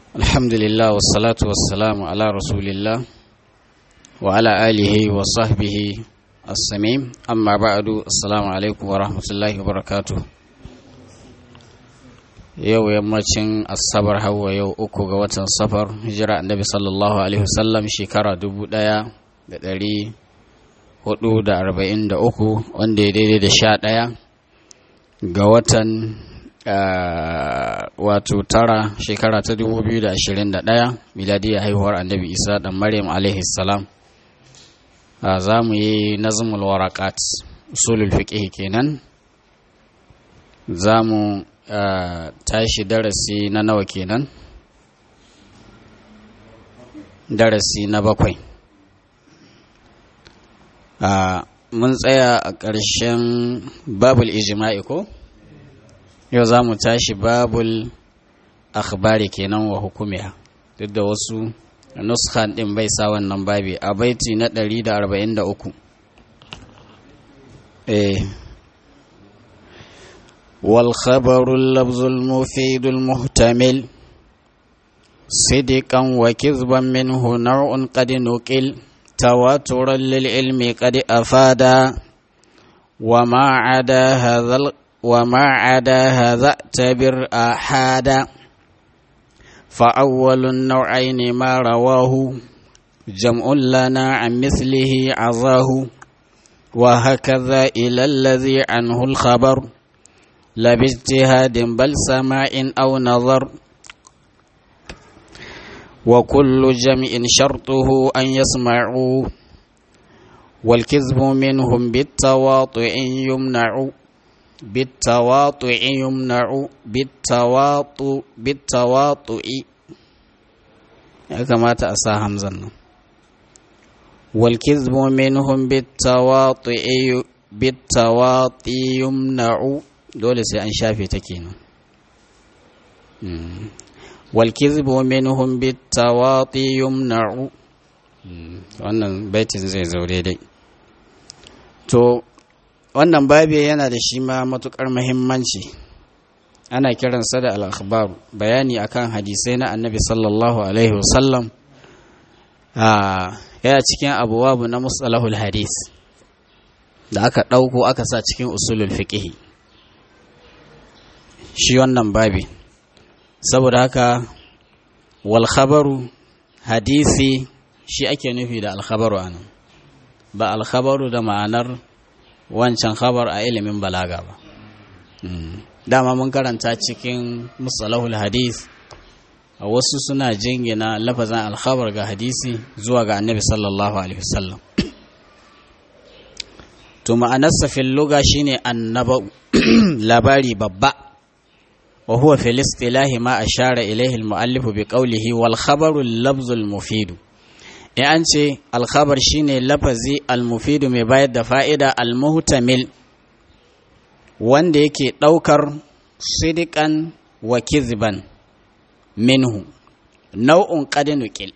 الحمد لله والصلاة والسلام على رسول الله وعلى آله وصحبه السميم أما بعد السلام عليكم ورحمة الله وبركاته yau yammacin asabar hawa yau uku ga watan safar hijira annabi sallallahu alaihi wasallam shekara dubu daya da dari hudu da arba'in da uku wanda ya daidai da sha daya ga watan wato tara shekara ta dubu biyu da ashirin da daya miladiyar haihuwar annabi isa dan maryam alaihi salam za mu yi nazmul warakat usulul fiqh kenan za mu Uh, tashi darasi na nawa kenan darasi na bakwai uh, mun tsaya a ƙarshen babul ijima'i ko yau za mu tashi babul akhbari kenan wa hukumiya duk da wasu nuskan ɗin bai sa wannan babi a baiti na 143 eh والخبر اللفظ المفيد المحتمل صدقا وكذبا منه نوع قد نقل تواترا للعلم قد أفادا وما عدا هذا وما عدا هذا اعتبر آحادا فأول النوعين ما رواه جمع لنا عن مثله عظاه وهكذا إلى الذي عنه الخبر لا باجتهاد بل سماع أو نظر وكل جمع شرطه أن يسمعوا والكذب منهم بالتواطؤ يمنع بالتواطؤ يمنع بالتواطؤ بالتواطؤ كما تأسى همزة والكذب منهم بالتواطؤ بالتواطؤ يمنع dole sai an shafe ta kenan wal kizbu minhum bitawati yumna'u wannan baitin zai zo daidai to wannan babi yana da shi ma matukar muhimmanci ana kiransa da al-akhbar bayani akan hadisai na annabi sallallahu alaihi wasallam yana cikin abuwabu na mustalahul hadis da aka ɗauko aka sa cikin usulul fiqh shi wannan babi saboda haka wal khabaru hadisi shi ake nufi da alkhabaru anan ba alkhabaru da ma'anar wancan khabar a ilimin balaga ba dama mun karanta cikin musalahul hadis a wasu suna jingina lafazan alkhabar ga hadisi zuwa ga annabi sallallahu alaihi wasallam to ma'anarsa fil luga shine annaba labari babba وهو في الاصطلاح ما أشار إليه المؤلف بقوله والخبر اللفظ المفيد يعني الخبر شيني لفظي المفيد mai bayar da fa'ida almuhtamil wanda yake ɗaukar sidikan wa kizban minhu nau'un ƙadinukil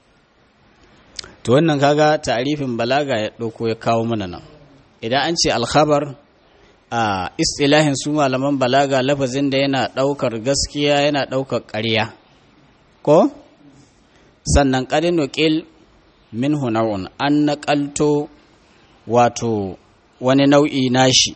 to wannan kaga ta'arifin balaga ya ɗauko ya kawo mana nan idan an ce alkhabar a istilahin su malaman balaga lafazin da yana ɗaukar gaskiya yana ɗaukar ƙarya ko sannan ƙarin nukil min hunarun an naƙalto wato wani nau'i nashi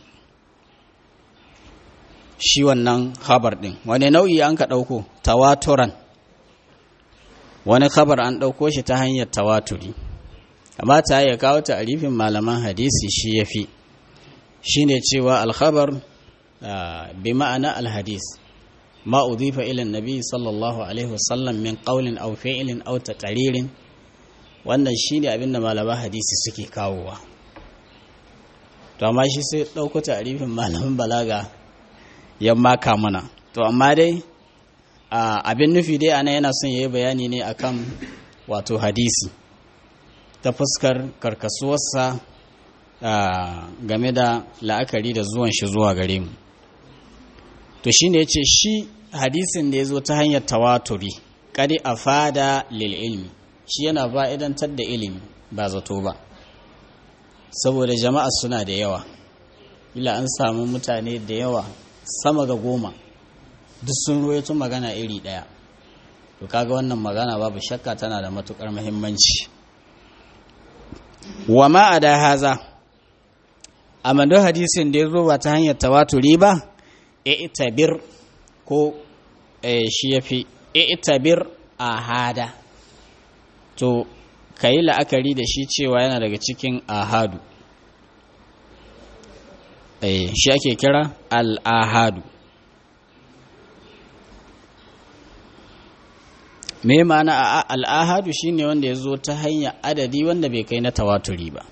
shi wannan habar ɗin wani nau'i an ka ɗauko tawaturan wani khabar an ɗauko shi ta hanyar tawaturi amma ta ya kawo ta'arifin malaman hadisi shi ya fi shine cewa alkhabar bi ma'ana alhadis ma udhifa ila nabi sallallahu alaihi wasallam min qawlin aw fi'lin aw taqririn wannan shine abin da malaman hadisi suke kawowa to amma shi sai dauko ta'rifin malaman balaga yamma ka mana to amma dai abin nufi dai ana yana son yayi bayani ne akan wato hadisi ta fuskar karkasuwarsa Uh, game da la'akari da zuwan shi zuwa gare mu to shine yace shi hadisin da ya zo ta hanyar tawaturi kadi a fada lil ilmi shi yana ba idantar da ilimi ba zato ba saboda jama'a suna da yawa ila an samu mutane da yawa sama ga goma duk sun ruwaito magana iri ɗaya to kaga wannan magana babu shakka tana da matukar muhimmanci wa ma ada haza amadu hadisin da ya zo ba ta hanyar tawaturi ba i'tabir ko shi yafi i'tabir ahada to kayi la'akari da shi cewa yana daga cikin ahadu shi ake kira al-ahadu me ma'ana al'ahadu shine wanda ya zo ta hanyar adadi wanda bai kai na tawaturi ba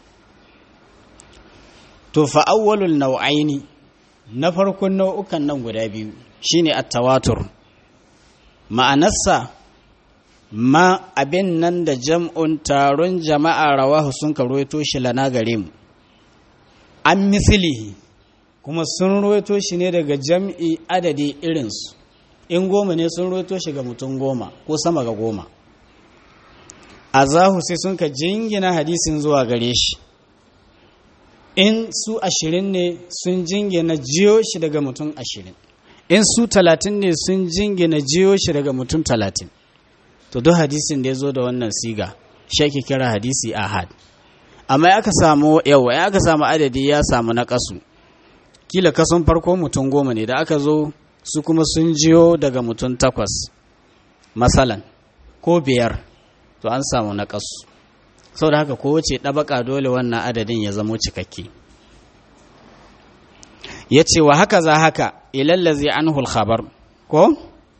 to fa'awwalul nau'aini na farkon nau'ukan nan guda biyu shine at-tawatur ma'anarsa ma abin nan da jam'un taron jama'a rawahu sun karoito shi lana gare mu an misilihi kuma sun roito shi ne daga jam'i adadi irinsu in goma ne sun roto shi ga mutum goma ko sama ga goma a zahu sai sun ka jingina hadisin zuwa gare shi in su ashirin ne sun jingina jiyo shi daga mutum ashirin in su talatin ne sun jingina jiyo shi daga mutum talatin to duk hadisin da ya zo da wannan siga shi ake kira hadisi ahad amma ya aka samu yawa ya aka samu adadi ya samu na kasu kila kason farko mutum goma ne da aka zo su kuma sun jiyo daga mutum takwas masalan ko biyar to an samu na kasu sau da haka kowace ɗabaka dole wannan adadin ya zamo cikakke ya ce wa haka za haka ilallazi an khabar ko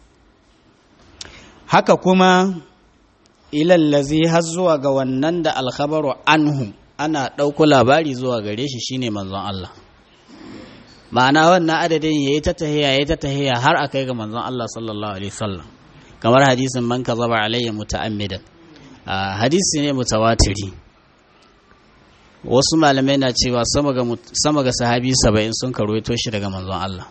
haka kuma ilallazi har zuwa ga wannan da alkhabaru anhu ana ɗauko labari zuwa gare shi shine manzon Allah ma'ana wannan adadin yayi ta tahiya yayi ta tahiya har a kai ga manzon Allah sallallahu alaihi wasallam kamar hadisin man kazaba alayya muta'ammidan hadisi ne mutawatiri wasu malamai na cewa sama ga sama ga sahabi 70 sun karwaito shi daga manzon Allah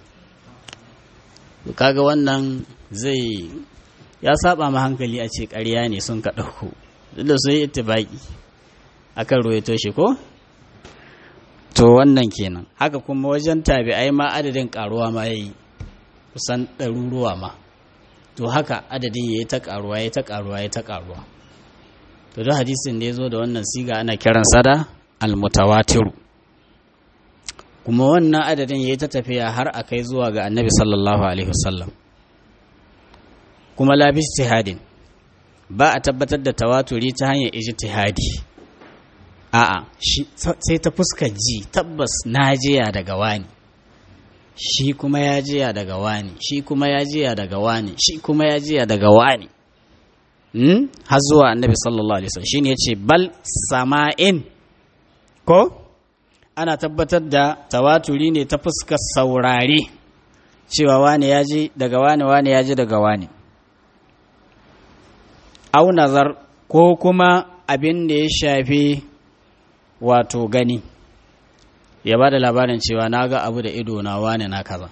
kaga wannan zai ya saba ma hankali a ce ƙarya ne sun ka ɗauko duk da sun yi ittibaki akan ruwaito shi ko to wannan kenan haka kuma wajen tabi'ai ma adadin karuwa ma yayi kusan ɗaruruwa ma to haka adadin yayi ta karuwa yayi ta karuwa yayi ta karuwa to duk hadisin da ya zo da wannan siga ana kiran sada almutawatiru kuma wannan adadin yayi ta tafiya har a kai zuwa ga annabi sallallahu alaihi wasallam kuma la ijtihadin ba a tabbatar da tawaturi ta hanyar ijtihadi a'a sai ta fuskar ji tabbas na jiya daga wani shi kuma ya jiya daga wani shi kuma ya jiya daga wani shi kuma ya jiya daga wani hmm? har zuwa annabi sallallahu alaihi wasallam shine yace bal sama'in ko ana tabbatar da tawaturi ne ta fuskar saurare cewa wani ya ji daga wani wani ya ji daga wani au nazar ko kuma abin da ya shafi wato gani ya ba da labarin cewa na ga abu da ido na wane na kaza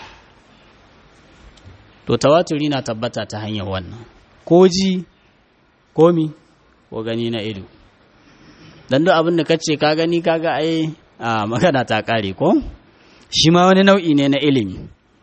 to tawaturi na tabbata ta hanyar wannan ko ji komi ko gani na ido don duk abin da ka ce ka gani kaga ai a magana ta kare ko shi ma wani nau'i ne na ilimi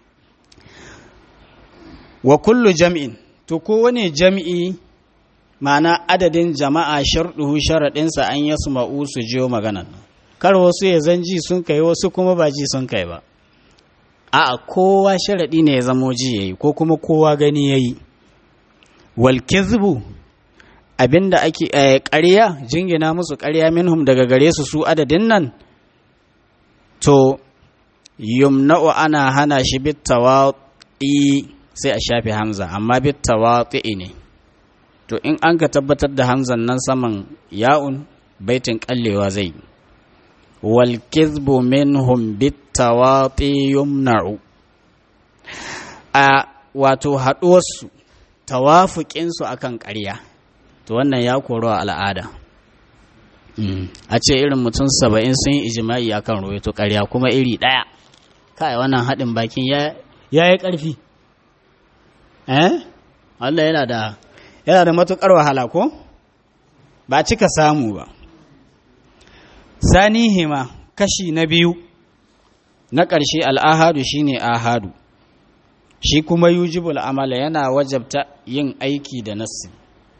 wa kullu jam'in to kowane jam'i ma'ana adadin jama'a sharɗuhu sharaɗinsa an yi su ma'u su jiyo maganan kar wasu ya zanji sun kai wasu kuma ba ji sun kai ba a kowa sharaɗi ne ya zamo ji yayi ko kuma kowa gani yayi wal kizbu abinda ake ƙarya jingina musu ƙarya minhum daga gare su su adadin nan to yumna'u ana hana shi bitawati sai a shafe hamza amma bitawati ne to in an ka tabbatar da hamzan nan saman ya'un baitin kallewa zai wal kizbu minhum bitawati yumna'u a wato haɗuwarsu tawafuƙinsu akan ƙarya to wannan ya koro al'ada a ce irin mutum saba'in sun yi ijima'i akan ruwaito ƙarya kuma iri ɗaya kai wannan haɗin bakin ya yi ƙarfi eh Allah yana da yana da matuƙar wahala ko ba cika samu ba sanihima kashi na biyu na ƙarshe al'ahadu shine ahadu shi kuma yujibul amala yana wajabta yin aiki da nassi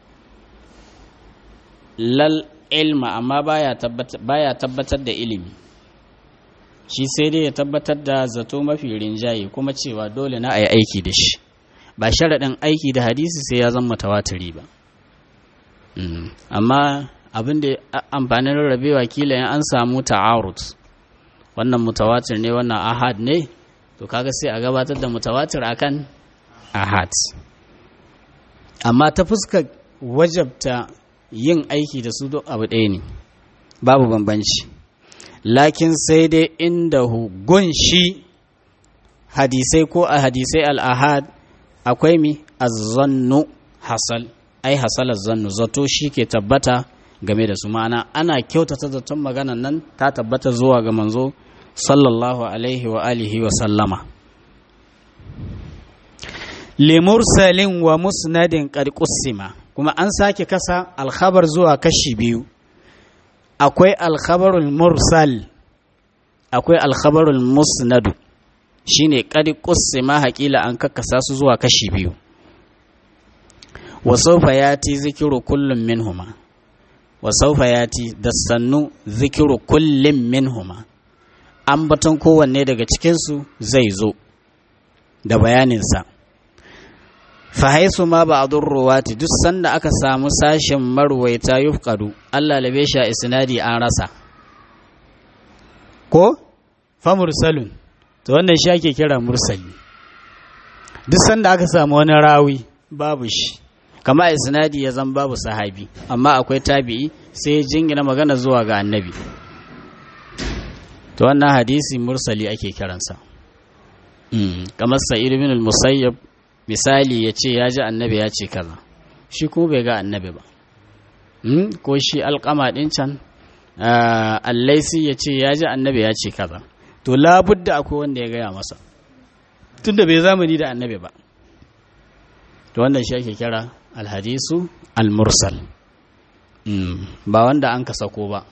lal ilma amma baya tabbatar da ilimi shi sai dai ya tabbatar da zato mafi rinjaye kuma cewa dole na a yi aiki da shi ba sharaɗin aiki da hadisi sai ya zama tawatiri ba amma abin da amfanin rarrabewa kila in an samu ta'arut wannan mutawatir ne wannan ahad ne to kaga sai a gabatar da mutawatir akan ahad amma ta fuskar wajabta yin aiki da su duk abu ɗaya ne babu bambanci lakin sai dai inda gun shi hadisai ko a hadisai al'ahad akwai mi azzannu hasal ai hasalar zannu zato shi ke tabbata game da su ma'ana ana kyautata zaton maganan nan ta tabbata zuwa ga manzo sallallahu alaihi wa alihi wa sallama limursalin wa musnadin qad kuma an sake kasa alkhabar zuwa kashi biyu akwai alkhabarul mursal akwai alkhabarul musnadu shine qad qussima haƙila an kakkasa su zuwa kashi biyu wa sawfa yati zikru kullum minhuma wa sawfa yati da sannu zikru kullum minhuma ambaton kowanne daga cikinsu zai zo da bayaninsa fahaisu ma ba a ruwati duk sanda aka samu sashen marwaita yufkadu Allah labe shi a isnadi an rasa ko fa mursalun to wannan shi ake kira mursali duk sanda aka samu wani rawi babu shi kama isnadi ya zan babu sahabi amma akwai tabi'i sai ya jingina magana zuwa ga annabi to wannan hadisi mursali ake kiransa kamar sa'id bin al-musayyab misali ya ce ya ji annabi ya ce kaza shi kuma bai ga annabi ba ko shi alƙama ɗin can allaisi ya ce ya ji annabi ya ce kaza to labudda akwai wanda ya gaya masa tunda bai zamani da annabi ba to wannan shi ake kira alhadisu almursal ba wanda an ka sako ba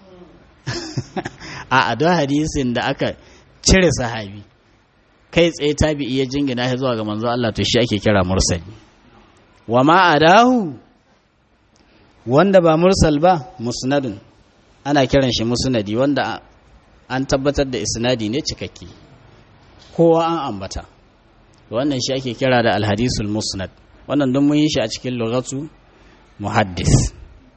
a adon hadisin da aka cire sahabi kai tsaye tabi'i ya jingina shi zuwa ga manzo Allah to shi ake kira mursali wa ma adahu wanda ba mursal ba musnadun ana kiran shi musnadi wanda an tabbatar da isnadi ne cikakke kowa an ambata wannan shi ake kira da alhadisul musnad wannan don mun yi shi a cikin lughatu muhaddis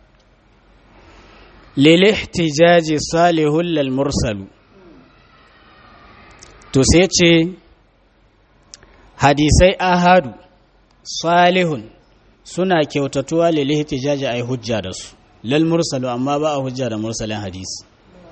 lil ihtijaji salihul lil mursalu to sai ce hadisai ahadu salihun suna kyautatuwa lil ihtijaji ai hujja da su lal mursalu amma ba a hujja da mursalin hadisi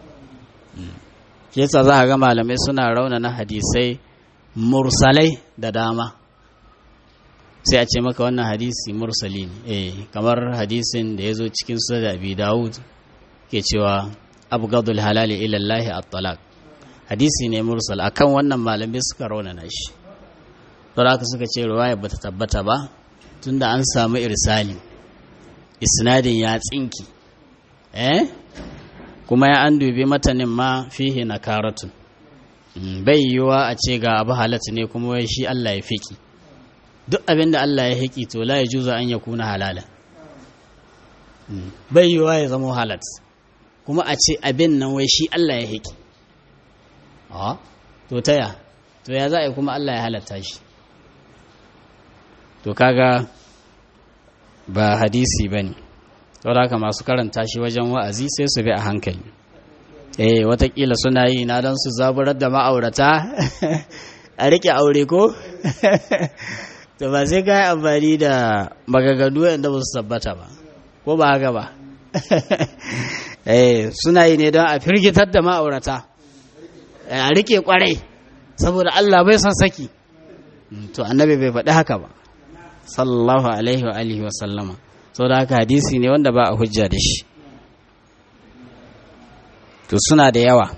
shi yasa za a ga malamai suna raunana hadisai mursalai da dama sai a ce maka wannan hadisi mursali ne eh kamar hadisin da ya zo cikin su da abi dawud ke cewa abgadul halali ilallahi at-talaq hadisi ne mursal akan wannan malamai suka raunana shi to haka suka ce riwaya bata tabbata ba tunda an samu irsali isnadin ya tsinki eh kuma ya an dubi matanin ma fihi nakaratun bai yiwa a ce ga abu halatta ne kuma wai shi Allah ya fiki duk abin da Allah ya hiki to la ya juza an ya kuna halala bai yiwa ya zama halat kuma a ce abin nan wai shi Allah ya hiki a to taya to ya za a yi kuma Allah ya halatta shi to kaga ba hadisi ba ne saboda haka masu karanta shi wajen wa'azi sai su bi a hankali eh watakila suna yi na don su zaburar da ma'aurata a rike aure ko to ba sai ka yi amfani da magagadu yadda ba su tabbata ba ko ba haka ba eh suna yi ne don a firgitar da ma'aurata a rike kwarai saboda Allah bai son saki to annabi bai faɗi haka ba sallallahu alaihi wa alihi wa sallama saboda haka hadisi ne wanda ba a hujja da shi to suna da yawa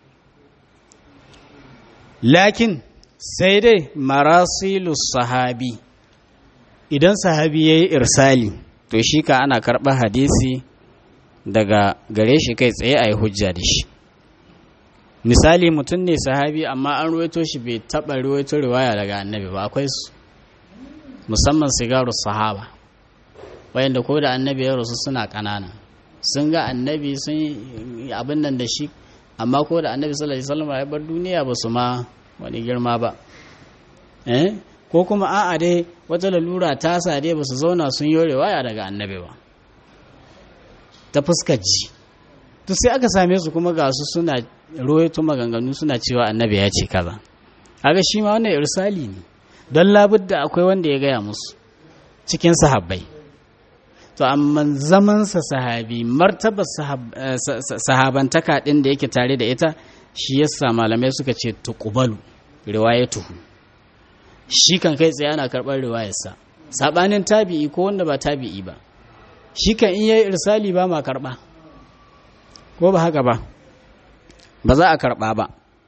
lakin sai dai marasilu sahabi idan sahabi ya yi irsali to shi ka ana karɓar hadisi daga gare shi kai tsaye a yi hujja da shi misali mutum ne sahabi amma an ruwaito shi bai taɓa ruwaito riwaya daga annabi ba akwai su musamman sigaru sahaba wayanda ko da annabi ya rasu suna ƙanana sun ga annabi sun abin nan da shi amma ko da annabi sallallahu alaihi wasallam ya bar duniya ba su ma wani girma ba eh ko kuma a'a dai wata lalura ta sa dai ba su zauna sun yi riwaya daga annabi ba ta fuskar ji to sai aka same su kuma ga su suna ruwaito maganganu suna cewa annabi ya ce kaza kaga shi ma wannan irsali ne don labudda akwai wanda ya gaya musu cikin sahabbai to amma zamansa sahabi martabar sahabantaka ɗin da yake tare da ita shi yasa malamai suka ce tuqbalu riwayatuhu shi kan kai tsaye ana karɓar riwayarsa sabanin tabi'i ko wanda ba tabi'i ba shi kan in yayi irsali ba ma karɓa ko ba haka ba ba za a karɓa ba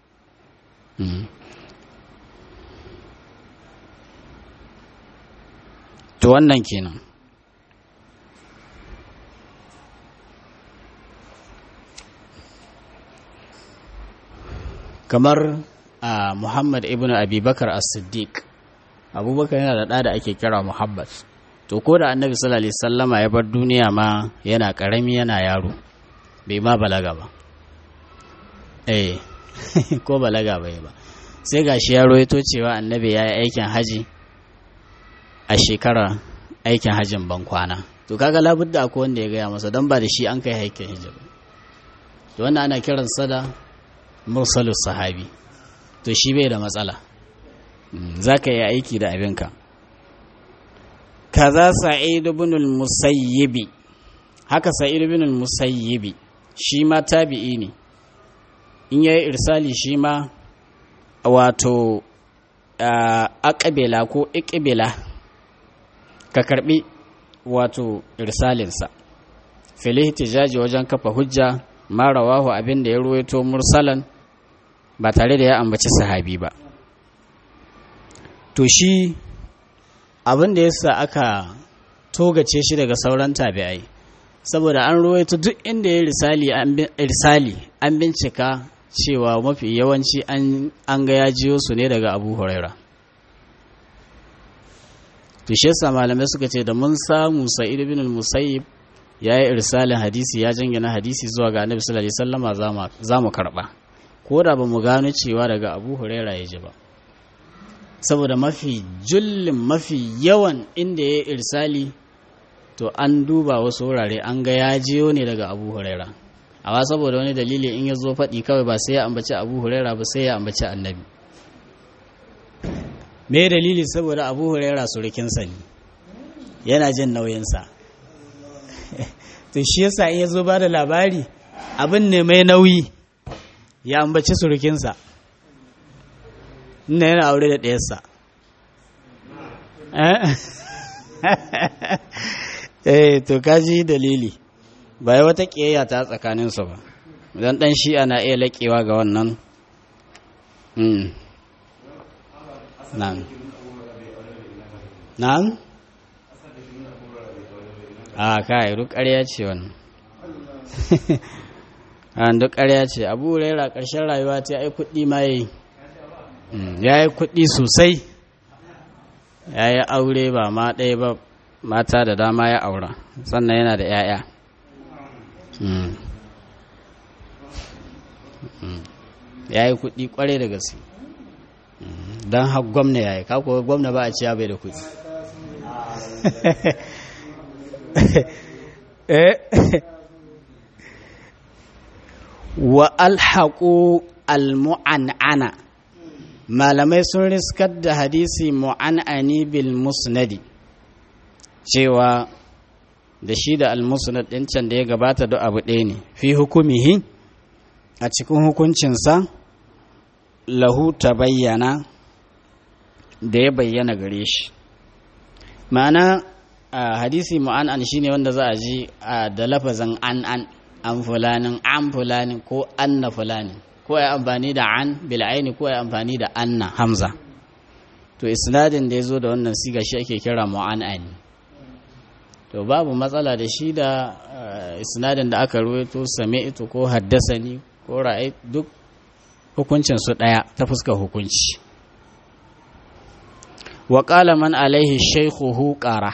to wannan kenan kamar a muhammad ibn abubakar as-siddiq abubakar yana da ɗa da ake kira muhammad to ko da annabi sallallahu alaihi sallama ya bar duniya ma yana ƙarami yana yaro bai ma balaga ba eh ko balaga bai ba sai gashi ya roito cewa annabi ya yi aikin haji a shekara aikin hajjin ban kwana to kaga labudda akwai wanda ya gaya masa don ba da shi an kai aikin hijab to wannan ana kiran da mursalus sahabi to shi bai da matsala za ka yi aiki da abinka kaza sa'id ibn al-musayyibi haka sa'id ibn al-musayyibi shi ma tabi'i ne in yayi irsali shi ma wato aqbila ko iqbila ka karbi wato irsalinsa fil ihtijaji wajen kafa hujja ma rawahu abin da ya ruwaito mursalan ba tare da ya ambaci sahabi ba to shi abin da yasa aka togace shi daga sauran tabi'ai saboda an ruwaito duk inda ya risali irsali an bincika cewa mafi yawanci an ga ya jiyo su ne daga abu huraira to shi yasa malamai suka ce da mun samu sa'id ibn al-musayyib ya yi irsalin hadisi ya jingina hadisi zuwa ga annabi sallallahu alaihi wasallama za mu karba ko da ba mu gano cewa daga abu huraira ya ji ba saboda mafi jullin mafi yawan inda ya yi irsali to an duba wasu wurare an ga ya jiyo ne daga abu huraira amma saboda wani dalili in ya zo faɗi kawai ba sai ya ambaci abu huraira ba sai ya ambaci annabi me dalili saboda abu huraira surukinsa ne yana jin nauyinsa to shi yasa in ya zo ba da labari abin ne mai nauyi ya ambaci surukinsa ina yana aure da ɗayarsa eh to kaji dalili ba wata ƙiyayya ta tsakaninsu ba don ɗan shi'a na iya laƙewa ga wannan na'am na'am a kai duk ƙarya ce wannan a duk ƙarya ce abu raira ƙarshen rayuwa ta yi kuɗi ma yi ya yi kuɗi sosai ya yi aure ba ma ɗaya ba mata da dama ya aura sannan yana da 'ya'ya ya yi kuɗi ƙwarai da gaske don har gwamna ya yi kakuwa gwamna ba a ciya bai da kuɗi wa alhaƙo almu'an'ana malamai sun riskar da hadisi mu'an'ani bil musnadi cewa da shi da almusnad ɗin can da ya gabata da abu ɗaya ne fi hukumihi a cikin hukuncinsa lahu ta bayyana da ya bayyana gare shi ma'ana hadisi mu'an'an shine wanda za a ji da lafazin an an an fulanin an fulanin ko anna fulanin ko ya amfani da an bil'aini ko ya amfani da anna hamza to isnadin da ya zo da wannan siga shi ake kira mu'an'ani to babu matsala da shi da isnadin da aka ruwaito sami'tu ko haddasani ko ra'ai duk hukuncin su ɗaya ta fuskar hukunci wa ƙala man alaihi shaikhuhu ƙara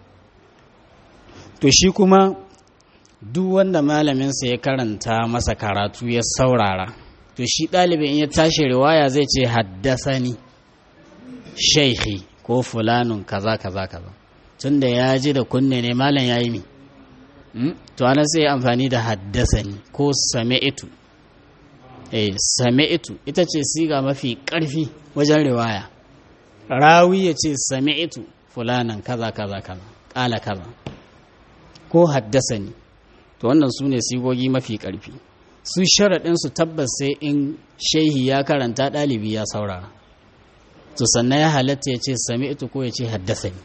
to shi kuma duk wanda malaminsa ya karanta masa karatu ya saurara to shi ɗalibin in ya tashi riwaya zai ce haddasani shaikhi ko fulanun kaza kaza kaza tunda ya ji da kunne ne malam ya yi mi to ana sai amfani da haddasani ko sami'tu eh sami'tu ita ce siga mafi ƙarfi wajen riwaya rawi ya ce sami'tu fulanan kaza kaza kaza ƙala kaza ko haddasani to wannan su ne sigogi mafi ƙarfi su sharaɗin su tabbas sai in shehi ya karanta ɗalibi ya saurara to sannan ya halatta ya ce sami'tu ko ya ce haddasani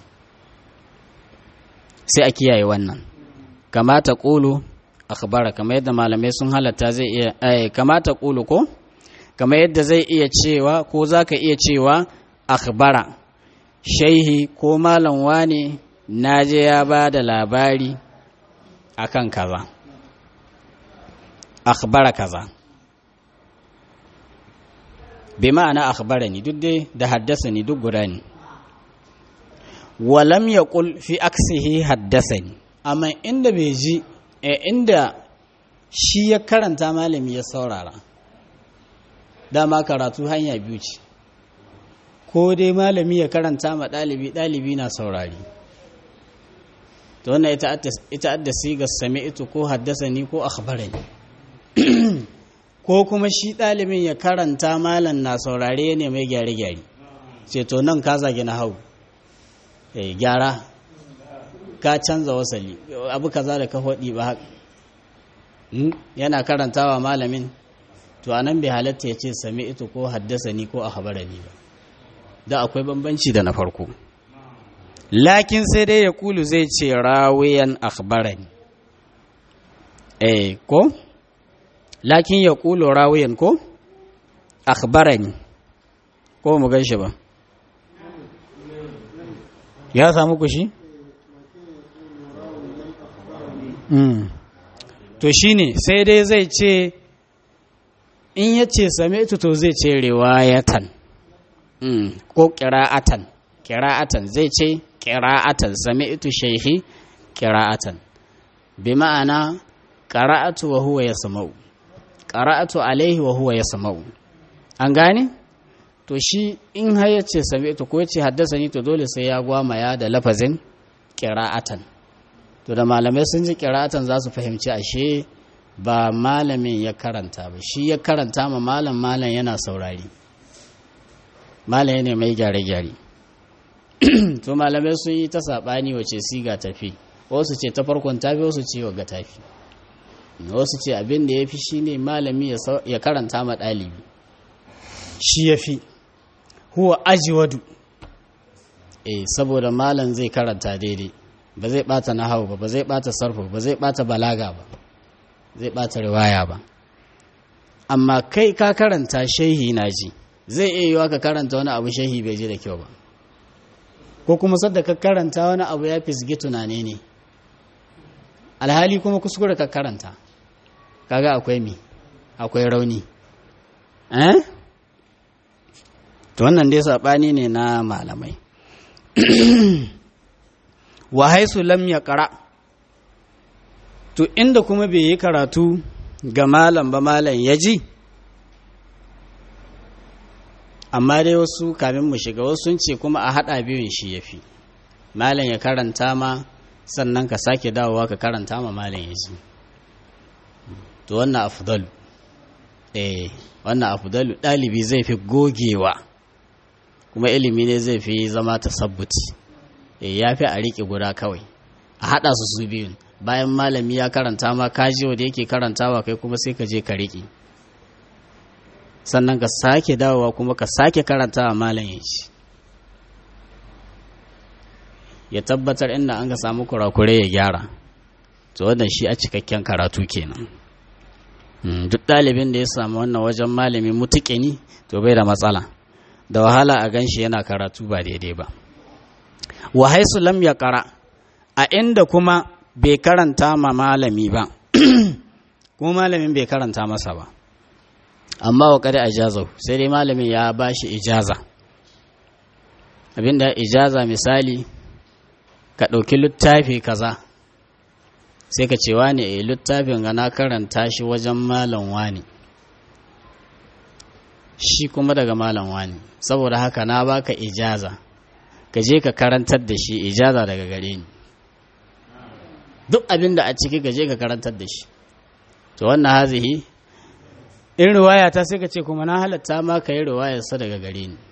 sai a kiyaye wannan kamata ƙulu akhbara kamar yadda malamai sun halatta zai iya eh, kamata ƙulu ko kamar yadda zai iya cewa ko za ka iya cewa akhbara shaihi ko malam wane naje ya ba da labari akan kaza akhbara kaza bi ma'ana akhbara ni duk dai da haddasa ni duk guda ne walam yaqul fi aksihi haddasa ni amma inda bai ji inda shi ya karanta malami ya saurara dama karatu hanya biyu ce ko dai malami ya karanta ma ɗalibi ɗalibi na saurari to wannan ita adda siga sami'tu ko haddasani ko akhbarani ko kuma shi ɗalibin ya karanta malam na saurare ne mai gyare-gyare ce to nan ka zagi na hau gyara ka canza wasali abu kaza da ka faɗi ba haka yana karantawa malamin to anan bai halatta ya ce sami ito ko haddasa ni ko a ni ba da akwai bambanci da na farko lakin sai dai ya kulu zai ce rawiyan akhbarani eh ko lakin ya kulu rawiyan ko akhbarani ko mu gan shi ba ya samu kushi? Mm. to shine sai dai zai ce in ya ce same to zai ce riwayatan mm. ko kira'atan kira'atan zai ce kira'atan same ito shaihi kira'atan bi ma'ana qara'atu wa huwa yasma'u qara'atu alaihi wa huwa yasma'u an gane to shi in har ya ce same ito ko ya ce haddasa ni to dole sai ya gwamaya da lafazin kira'atan to da malamai sun ji kiratan za su fahimci ashe ba malamin ya karanta ba shi ya karanta ma malam malam yana saurari malam yana mai gyare-gyare to malamai sun yi ta saɓani wace siga tafi wasu ce ta farkon tafi wasu ce wa ga tafi wasu ce abin da ya fi shi ne malami ya karanta ma ɗalibi shi ya fi huwa ajiwadu eh saboda malam zai karanta daidai ba zai bata nahawu ba ba zai bata sarfu ba zai bata balaga ba zai bata riwaya ba amma kai ka karanta shehi na ji zai iya yiwa ka karanta wani abu shehi bai ji da kyau ba ko kuma sadda ka karanta wani abu ya fisgi tunane ne alhali kuma kuskure ka karanta kaga akwai mi akwai rauni eh to wannan dai sabani ne na malamai wa haisu lam ya ƙara to inda kuma bai yi karatu ga malam ba malam ya ji amma dai wasu kamin mu shiga wasu sun ce kuma a haɗa biyun shi ya fi malam ya karanta ma sannan ka sake dawowa ka karanta ma malam ya ji to wannan afdalu eh wannan afdalu ɗalibi zai fi gogewa kuma ilimi ne zai fi zama tasabbuti ya fi a riƙe guda kawai a haɗa su su biyun bayan malami ya karanta ma kaji wanda yake karantawa kai kuma sai ka je ka riƙe sannan ka sake dawowa kuma ka sake karantawa malam ya ci ya tabbatar inda an ka samu kurakure ya gyara to wannan shi a cikakken karatu kenan duk ɗalibin da ya samu wannan wajen malami mutuƙini to bai da matsala da wahala a gan shi yana karatu ba daidai ba wa haisu lam ya kara a inda kuma bai karanta ma malami ba kuma malamin bai karanta masa ba amma wa kada ajazahu sai dai malamin ya ba shi ijaza abinda ijaza misali ka ɗauki littafi kaza sai ka ce wani a littafin ga na karanta shi wajen malam wani shi kuma daga malam wani saboda haka na baka ijaza ka je ka karantar da shi ijaza daga gare ni duk abin da a ciki ka je ka karantar da shi to wannan hazihi in riwaya ta sai ka ce kuma na halatta ma ka yi riwayarsa daga gare ni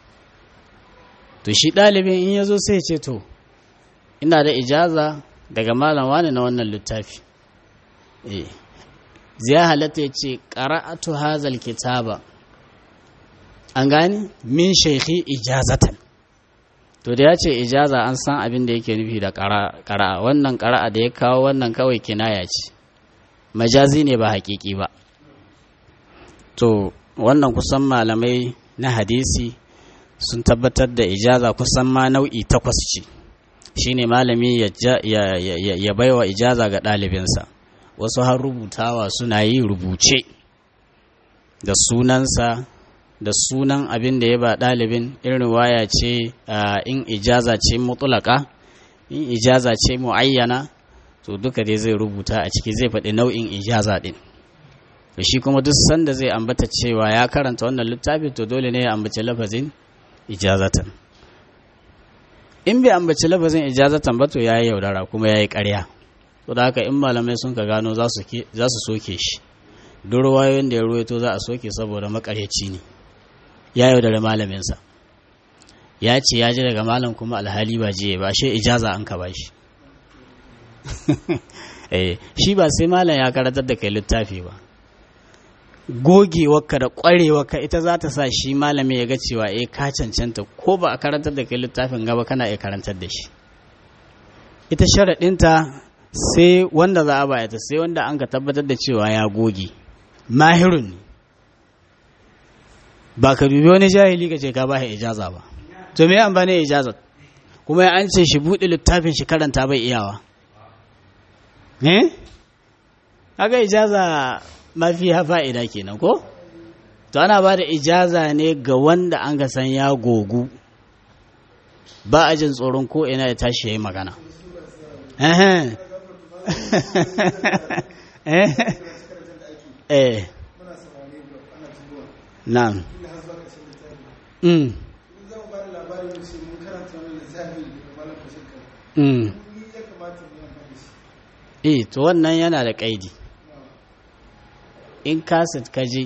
to shi ɗalibin in ya zo sai ce to ina da ijaza daga malam wani na wannan littafi zai halatta ya ce ƙara'atu hazal kitaba an gani min shaikhi ijazatan to da ya ce ijaza an san abin da yake nufi da ƙara'a wannan ƙara'a da ya kawo wannan kawai kinaya ce majazi ne ba haƙiƙi ba to wannan kusan malamai na hadisi sun tabbatar da ijaza kusan ma nau'i takwas ce shine malami ya baiwa ijaza ga ɗalibinsa wasu har rubutawa suna yi rubuce da sunansa da sunan abin da ya ba ɗalibin irin waya ce in ijaza ce mutulaka in ijaza ce mu'ayyana to duka dai zai rubuta a ciki zai faɗi nau'in ijaza ɗin da shi kuma duk sanda zai ambata cewa ya karanta wannan littafi to dole ne ya ambaci lafazin ijazatan in bai ambaci lafazin ijazatan ba to ya yi yaudara kuma ya yi ƙarya to da haka in malamai sun ka gano za su soke shi duk ruwayoyin da ya ruwaito za a soke saboda makaryaci ne ya yaudara malaminsa ya ce ya ji daga malam kuma alhali ba jiye ba shi ijaza an ka ba shi shi ba sai malam ya karatar da kai littafi ba gogewarka da ƙwarewarka ita za ta sa shi malami ya ga cewa eh ka cancanta ko ba a karantar da kai littafin gaba kana iya karantar da shi ita sharaɗinta sai wanda za a baya ta sai wanda an ka tabbatar da cewa ya goge mahirun ne ba ka dubi wani jahili ka ce ka ba ijaza ba to me an bane ijaza kuma an ce shi buɗe littafin shi karanta bai iyawa eh kaga ijaza mafi fa'ida kenan ko to ana ba da ijaza ne ga wanda an ga san ya gogu ba a jin tsoron ko ina ya tashi ya yi magana eh na'am mm mm eh to wannan yana da kaidi in kaset ka je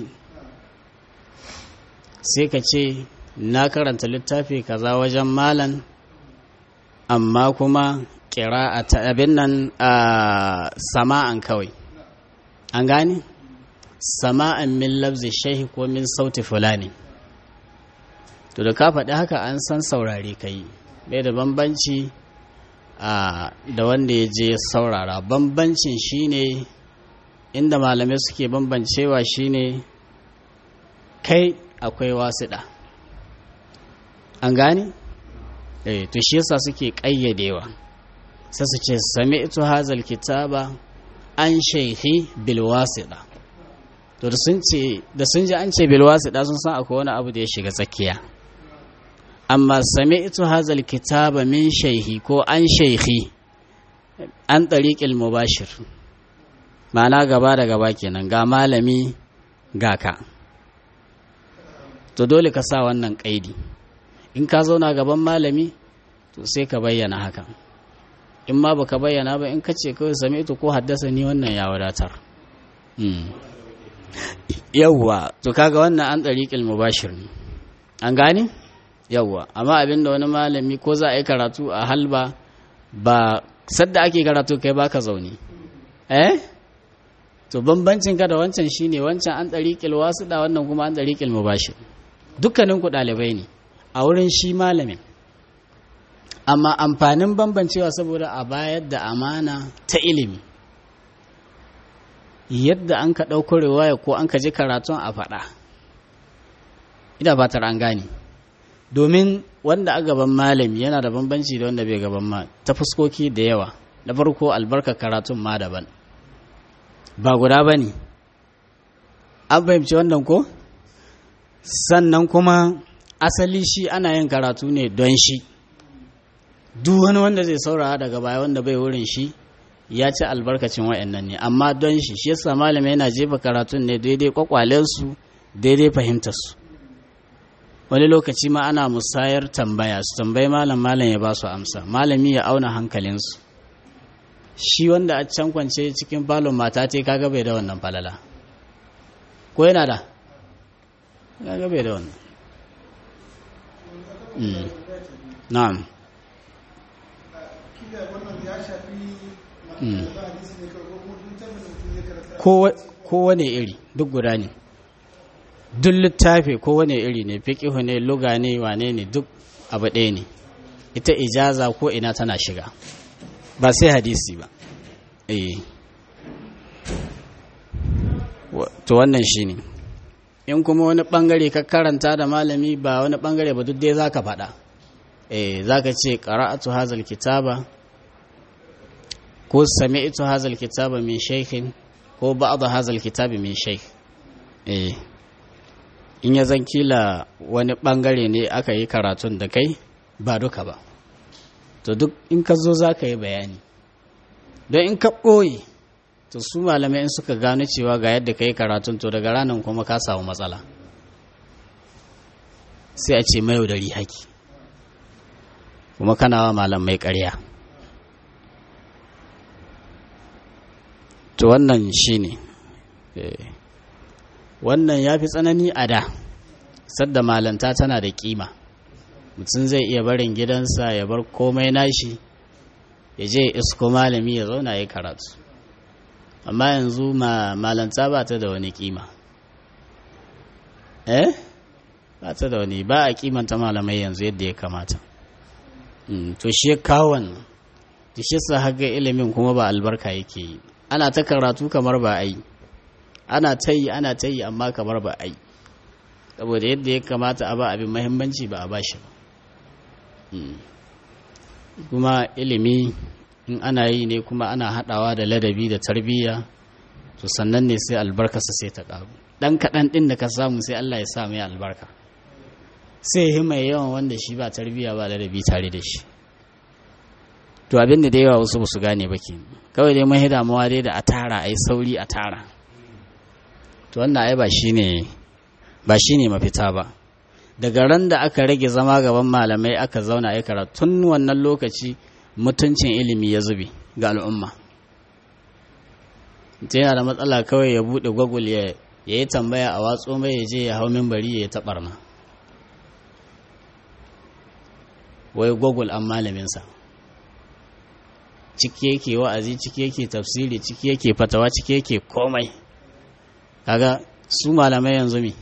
sai ka ce na karanta littafi kaza wajen malan amma kuma kira a abin nan a sama'an kawai an gane sama'an min labzi shahi ko min sauti fulani to da ka faɗi haka an san saurare ka yi bai da bambanci da wanda ya je saurara bambancin shine inda malamai suke bambancewa shine kai akwai wasiɗa an gane? eh to shi yasa suke ƙayyadewa sai su ce sami ito hazal kitaba an shaikhi bilwasiɗa to da sun ji an ce bilwasiɗa sun san akwai wani abu da ya shiga tsakiya amma sami ito hazal kitaba min shaihi ko an shaikhi an ɗariƙil mubashir ma'ana gaba da gaba kenan ga malami ga ka to dole ka sa wannan ƙaidi in ka zauna gaban malami to sai ka bayyana haka in ma baka bayyana ba in ka ce kawai sami ito ko haddasa ni wannan ya wadatar yawwa to kaga wannan an ɗariƙil mubashir ne an gane yawwa amma abinda wani malami ko za a yi karatu a halba ba sadda ake karatu kai baka zaune eh to bambancin ka da wancan shine wancan an ɗariƙil wasu da wannan kuma an ɗariƙil mubashir dukkanin ku ɗalibai ne a wurin shi malamin amma amfanin bambancewa saboda a bayar da amana ta ilimi yadda an ka ɗauko riwaya ko an ka ji karatun a faɗa ina fatar an gane domin wanda a gaban malami yana da bambanci da wanda bai gaban ma ta fuskoki da yawa na farko albarka karatun ma daban ba guda ba ne an fahimci wannan ko sannan kuma asali shi ana yin karatu ne don shi duk wani wanda zai saurara daga baya wanda bai wurin shi ya ci albarkacin wa'annan ne amma don shi shi yasa malamai yana jefa karatun ne daidai kwakwalensu daidai fahimtarsu wani lokaci ma ana musayar tambaya su tambayi malam malam ya ba su amsa malami ya auna hankalinsu shi wanda a can kwance cikin falon mata ce kaga bai da wannan falala ko yana da kaga bai da wannan na'am kowane iri duk guda ne duk littafi kowane iri ne fiƙihu ne luga ne wane ne duk abu ɗaya ne ita ijaza ko ina tana shiga ba sai hadisi ba eh to wannan shi ne in kuma wani ɓangare ka karanta da malami ba wani ɓangare ba duk dai za ka faɗa eh za ka ce ƙara'atu hazal kitaba ko sami'tu hazal kitaba min shaykhin ko ba'd hazal kitabi min shaykh eh in ya zan kila wani bangare ne aka yi karatun da kai ba duka ba to duk in ka zo za ka yi bayani don in ka ɓoye to su malamai in suka gano cewa ga yadda ka yi karatun to daga ranar kuma ka samu matsala sai a ce mai yaudari haki kuma kana wa malamai ƙarya to wannan shi ne wannan ya fi tsanani a da sadda malanta tana da kima mutum zai iya barin gidansa ya bar komai nashi ya je isko malami ya zauna ya karatu amma yanzu malanta ba ta da wani kima eh ba ta da wani ba a kimanta malamai yanzu yadda ya kamata to shi ya kawo wannan to shi sa haga ilimin kuma ba albarka yake yi ana ta karatu kamar ba a yi ana ta yi ana ta yi amma kamar ba a yi saboda yadda ya kamata a ba abin mahimmanci ba a ba shi ba kuma ilimi in ana yi ne kuma ana haɗawa da ladabi da tarbiyya to sannan ne sai albarkarsa sai ta ƙaru ɗan kaɗan ɗin da ka samu sai Allah ya sa mai albarka sai yi mai yawan wanda shi ba tarbiyya ba ladabi tare da shi to abin da da yawa wasu ba su gane ba ke kawai dai mun damuwa dai da a tara a yi sauri a tara to wannan ai ba shi ne ba shi ne mafita ba daga ran da aka rage zama gaban malamai aka zauna ya karatu tun wannan lokaci mutuncin ilimi ya zube ga al'umma ta yana da matsala kawai ya buɗe gwagul ya yi tambaya a watso mai ya je ya hau mimbari ya yi taɓarna wai gwagul an malaminsa ciki yake wa'azi ciki yake tafsiri ciki yake fatawa ciki yake komai kaga su malamai yanzu mi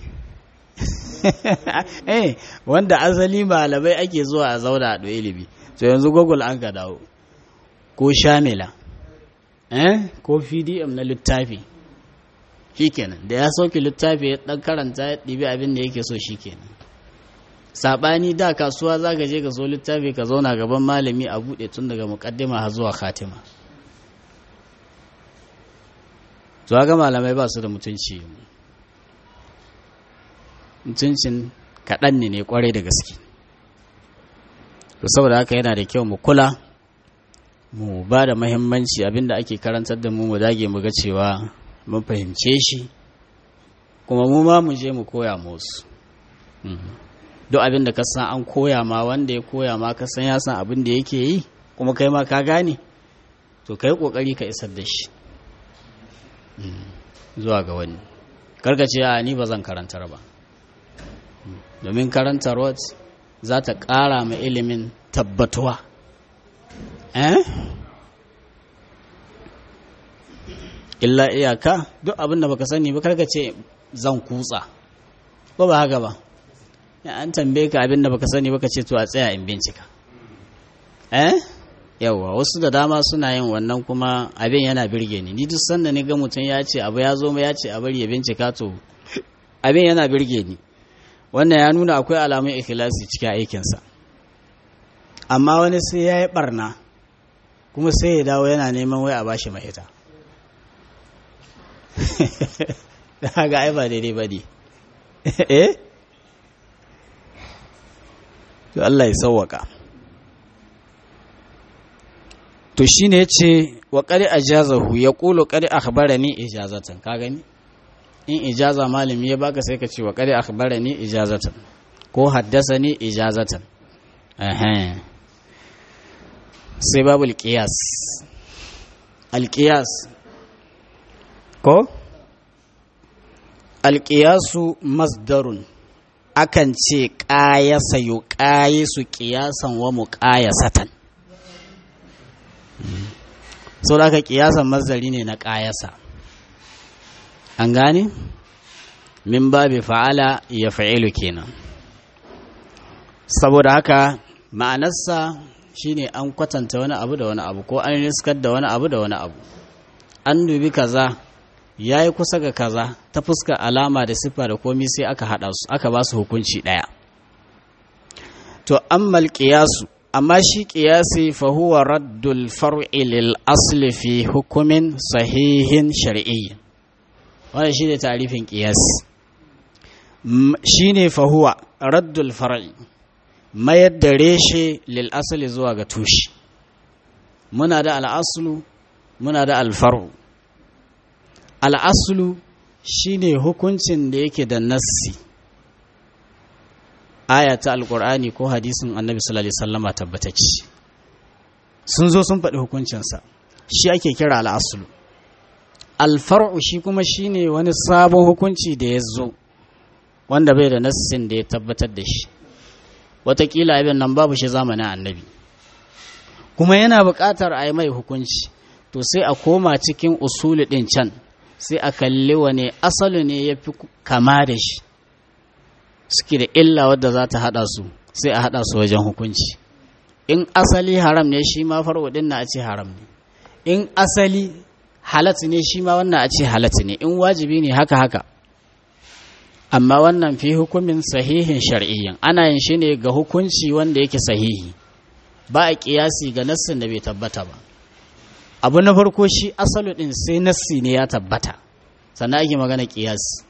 eh wanda asali malamai ake zuwa a zauna a ilimi to yanzu google an ka dawo ko shamila eh ko pdm na littafi shikenan da ya sauke littafi ya dan karanta ya ɗibi abin da yake so shikenan sabani da kasuwa za ka je ka so littafi ka zauna gaban malami a buɗe tun daga muƙaddima har zuwa khatima to ga malamai ba su da mutunci mutuncin kaɗan ne ne kwarai da gaske to saboda haka yana da kyau mu kula mu ba da mahimmanci abinda ake karantar da mu mu dage mu ga cewa mun fahimce shi kuma mu ma mu je mu koya musu duk abin da ka san an koya ma wanda ya koya ma ka san ya san abin da yake yi kuma kai ma ka gane to kai kokari ka isar da shi zuwa ga wani karka ce a ni ba zan karantar ba domin karantarwa za ta ƙara ma ilimin tabbatuwa eh illa iyaka duk abin da baka sani ba karka ce zan kutsa ko ba haka ba an tambaye ka abin da baka sani baka ce to a tsaya in bincika eh yawa wasu da dama suna yin wannan kuma abin yana birge ni ni duk sanda ni ga mutum ya ce abu ya zo ya ce a bari ya bincika to abin yana birge ni wannan ya nuna akwai alamun ikhlasi cikin aikinsa amma wani sai ya yi barna kuma sai ya dawo yana neman wai a bashi mahita ga ai ba daidai ba ne eh to Allah ya sauwaka to shine yace wa qad ajazahu yaqulu qad akhbarani ijazatan ka gani in ijaza malami ya baka sai ka ce wa qad akhbarani ijazatan ko haddasani ijazatan eh sai babul qiyas al qiyas ko al qiyasu masdarun akan ce ƙayasa yu ƙayisu ƙiyasan wa mu ƙayasatan sau da aka ƙiyasan mazari ne na ƙayasa an gane min babi fa'ala ya fa'ilu kenan saboda haka ma'anarsa shine an kwatanta wani abu da wani abu ko an riskar da wani abu da wani abu an dubi kaza ya yi kusa ga kaza ta fuskar alama da siffa da komi sai aka haɗa su aka ba su hukunci ɗaya to ammal ƙiyasu amma shi ƙiyasi fa huwa raddul far'i lil asli fi hukumin sahihin shar'i wannan shi ne tarifin ƙiyasi shi ne fa huwa raddul far'i mayar da reshe lil asli zuwa ga tushe muna da al'aslu muna da alfar'u al'asulu shi ne hukuncin da yake da nassi aya ta alƙur'ani ko hadisin annabi sallallahu alaihi wasallama tabbatacci sun zo sun faɗi hukuncinsa shi ake kira al'asulu alfar'u shi kuma shi ne wani sabon hukunci da ya zo wanda bai da nassin da ya tabbatar da shi watakila abin nan babu shi zamanin annabi kuma yana buƙatar a yi mai hukunci to sai a koma cikin usulu ɗin can sai a kalli wane asalu ne ya fi kama da shi suke da illa wadda za ta haɗa su sai a haɗa su wajen hukunci in asali haram ne shi ma farwadin na a ce haram ne in asali halat ne shi ma wannan a ce halat ne in wajibi ne haka haka amma wannan fi hukumin sahihin shar'iyyin ana yin shi ne ga hukunci wanda yake sahihi ba a kiyasi ga nassin da bai tabbata ba abu na farko shi asalu din sai nassi ne ya tabbata sannan ake magana kiyasi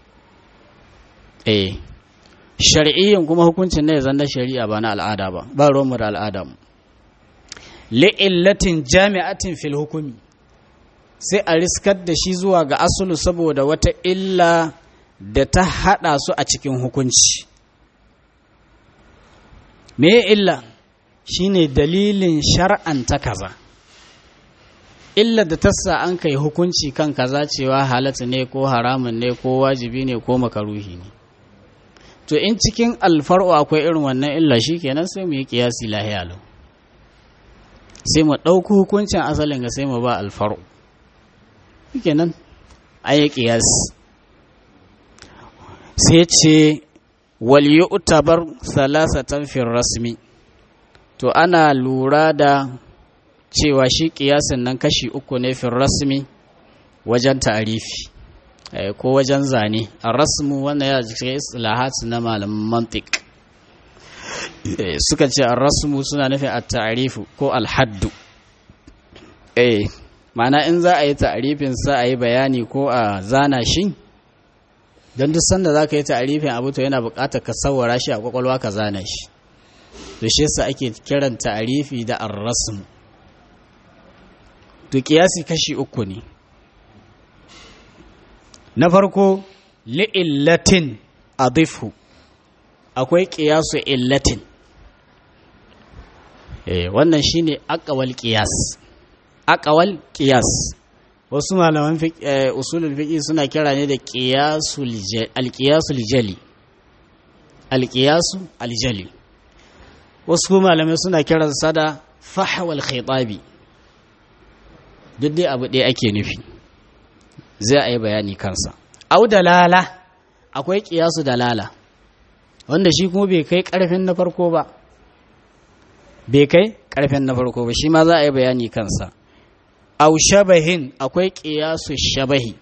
eh shar'iyyin kuma hukuncin ne zan na shari'a ba na al'ada ba ba ruwanmu da al'ada mu li'illatin jami'atin fil hukumi sai a riskar da shi zuwa ga asulu saboda wata illa da ta hada su a cikin hukunci me illa shine dalilin shar'anta kaza illa da tassa an kai hukunci kan kaza cewa halatta ne ko haramun ne ko wajibi ne ko makaruhi ne to in cikin alfar'u akwai irin wannan illa shi kenan sai mu yi kiyasi lahiya lau sai mu ɗauki hukuncin asalin ga sai mu ba alfar'u kenan an yi kiyasi sai ce wal yu'tabar salasatan fil rasmi to ana lura da cewa shi kiyasin nan kashi uku ne fil rasmi wajen ta'arifi ko wajen zane a rasmu wannan ya cikin islahat na malaman mantik suka ce a rasmu suna nufin a ta'arifu ko alhaddu eh mana in za a yi ta'arifin sa a yi bayani ko a zana shi don duk sanda za ka yi ta'arifin abu to yana buƙatar ka sawara shi a kwakwalwa ka zana shi to shi yasa ake kiran ta'arifi da ar-rasm to kiyasi kashi uku ne na farko li'illatin adifhu akwai kiyasu illatin eh wannan shine aqwal qiyas aqwal qiyas wasu malaman usulul fiqh suna kira ne da qiyasul al-qiyasul jali al-qiyasu al-jali wasu malamai suna kiran sa da fahwal khitabi duk dai abu ɗaya ake nufi zai a yi bayani kansa au dalala akwai kiyasu dalala wanda shi kuma bai kai karfin na farko ba bai kai karfin na farko ba shi ma za a yi bayani kansa au shabahin akwai kiyasu shabahi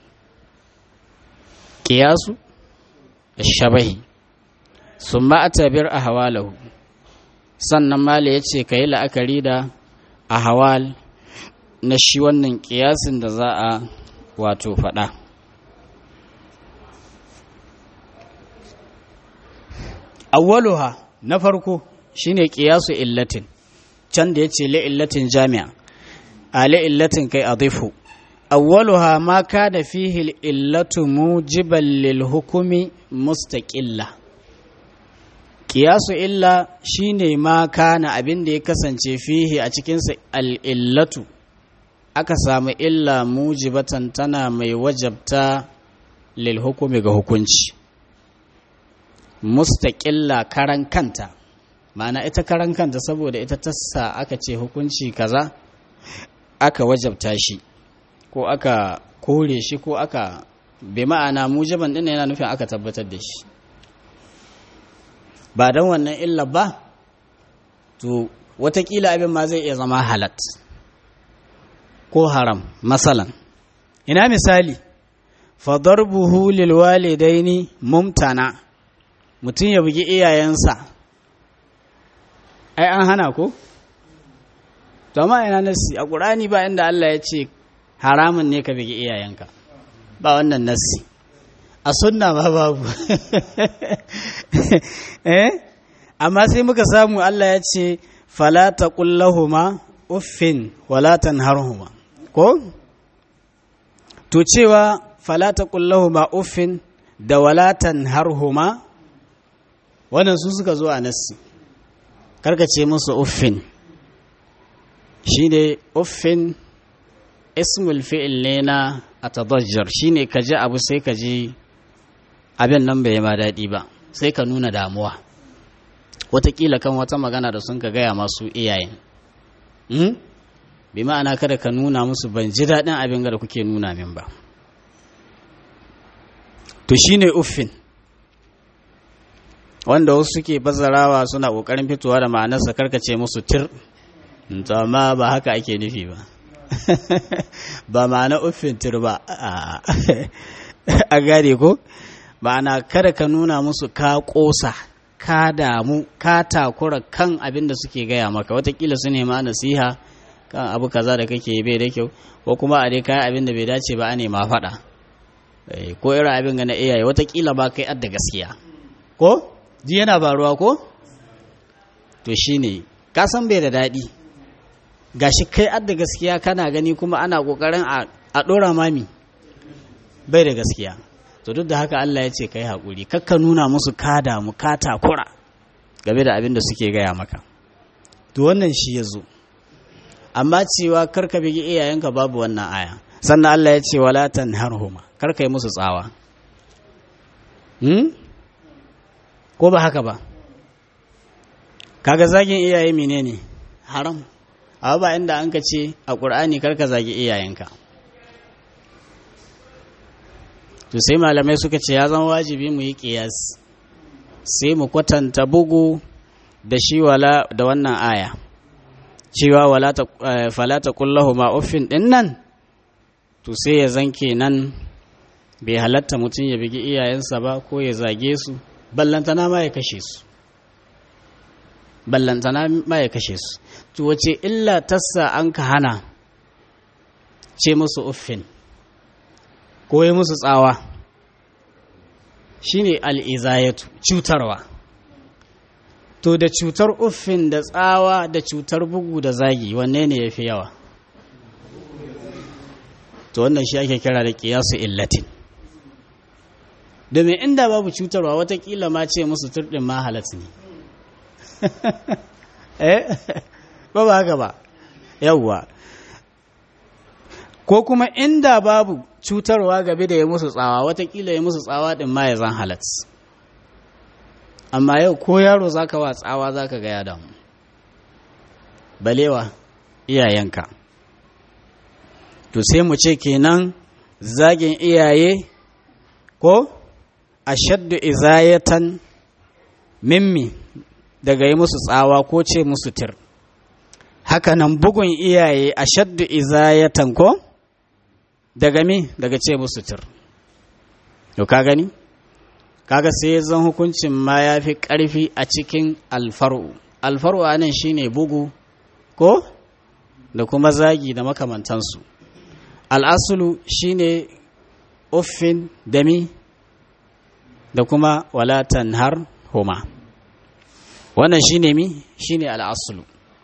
kiyasu shabahi sun ma'atabir a hawalahu sannan mala ya ce ka yi la'akari da a hawal na shi wannan kiyasin da za a wato faɗa awwaluha na farko shine qiyasu illatin can da yace li illatin jami'a a li illatin kai adifu awwaluha ma kana fihi illatu mujiban lil hukumi mustaqilla qiyasu illa shine ma kana abin da ya kasance fihi a cikin sa al illatu aka samu illa mujibatan tana mai wajabta lil hukumi ga hukunci mustaƙilla karan kanta ma'ana ita karan kanta saboda ita tassa aka ce hukunci kaza aka wajabta shi ko aka kore shi ko aka bi ma'ana mujiban din yana nufin aka tabbatar da shi ba don wannan illa ba to watakila abin ma zai iya zama halat ko haram masalan ina misali fadarbuhu lil walidaini mumtana mutum ya bugi iyayensa ai an hana ko to amma ina nasi a qur'ani ba inda Allah ya ce haramun ne ka bugi iyayenka ba wannan nasi a sunna ba babu eh amma sai muka samu Allah ya ce fala taqul lahumu uffin wala tanharhuma ko to cewa fala taqul lahumu uffin da wala tanharhuma wannan su suka zo a nassi karkace musu uffin shi ne uffin ismul fi'il ne na atadajjar shi ne ka ji abu sai ka ji abin nan bai ma daɗi ba sai ka nuna damuwa watakila kan wata magana da sun ka gaya masu iyayen bi ma'ana kada ka nuna musu ban ji daɗin abin da kuke nuna min ba to shi ne uffin wanda wasu suke bazarawa suna ƙoƙarin fitowa da ma'anarsa karkace musu tir to amma ba haka ake nufi ba ba ma'ana uffin tir ba a gane ko ma'ana kada ka nuna musu ka ƙosa ka damu ka takura kan abin da suke gaya maka watakila su nema nasiha kan abu kaza da kake bai da kyau ko kuma a dai kayan abin da bai dace ba a nema faɗa ko irin abin ga na iyaye watakila ba kai adda gaskiya ko ji yana baruwa ko to shine ka san bai da daɗi gashi kai adda gaskiya kana gani kuma ana ƙoƙarin a ɗora mami bai da gaskiya to duk da haka Allah ya ce kai haƙuri kakka nuna musu ka damu ka takura game da abin da suke gaya maka to wannan shi ya zo amma cewa karka bigi iyayenka babu wannan aya sannan Allah ya ce wala tanharhuma karka yi musu tsawa hmm? ko ba haka ba kaga zagin iyaye menene haram abu ba inda an ka ce a ƙur'ani karka zagi iyayenka to sai malamai suka ce ya zama wajibi mu yi ƙiyas sai mu kwatanta bugu da shi wala da wannan aya cewa wala ta falata kullahu ma uffin din nan to sai ya zanke nan bai halatta mutum ya bigi iyayensa ba ko ya zage su ballantana ma ya kashe su ballantana ma ya kashe su to wace illa tassa an ka hana ce musu uffin ko yi musu tsawa shine al'izayatu cutarwa to da cutar uffin da tsawa da cutar bugu da zagi wanne ne ya fi yawa to wannan shi ake kira da kiyasu illatin domin inda babu cutarwa watakila ma ce musu turɗin ma halatta ne eh ba ba haka ba yawwa ko kuma inda babu cutarwa gabe da ya musu tsawa watakila ya musu tsawa din ma ya zan halat amma yau ko yaro zaka wa tsawa zaka ga ya damu balewa iyayenka to sai mu ce kenan zagin iyaye ko ashaddu izayatan mimmi daga yi musu tsawa ko ce musu tir hakanan bugun iyaye ashaddu izayatan ko daga me daga ce musu tir to ka gani kaga sai zan hukuncin ma ya fi ƙarfi a cikin alfaru alfaru a nan shine bugu ko da kuma zagi da makamantansu al'asulu shine uffin dami da kuma walatan har homa wannan shine mi shine al'aslu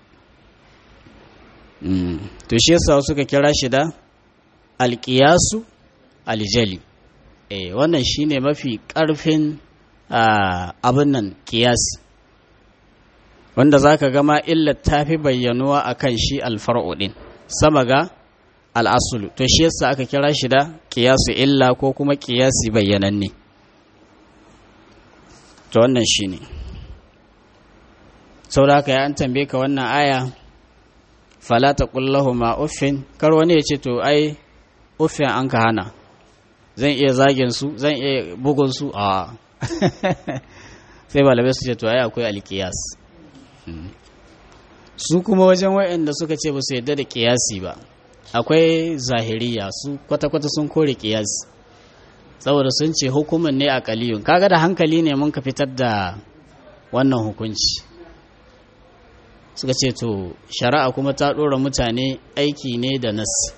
to shi yasa suka kira shi da alƙiyasu aljali eh wannan shine mafi ƙarfin abin nan ƙiyasi wanda za ka gama illar ta fi bayyanuwa a kan shi alfar'u ɗin sama ga al'asulu to shi yasa aka kira shi da ƙiyasu illa ko kuma ƙiyasi bayyananne to wannan shi ne sau da ya an tambaye ka wannan aya falata ƙullahu ma uffin kar wani ya ce to ai uffin an ka hana zan iya zagin su zan iya bugun su a sai malamai su ce to ai akwai alkiyas su kuma wajen wa'anda suka ce ba su yadda da kiyasi ba akwai zahiriya su kwata-kwata sun kore kiyasi saboda sun ce hukumin ne a kaliyun kaga da hankali ne mun ka fitar da wannan hukunci suka ce to shari'a kuma ta ɗora mutane aiki ne da nasi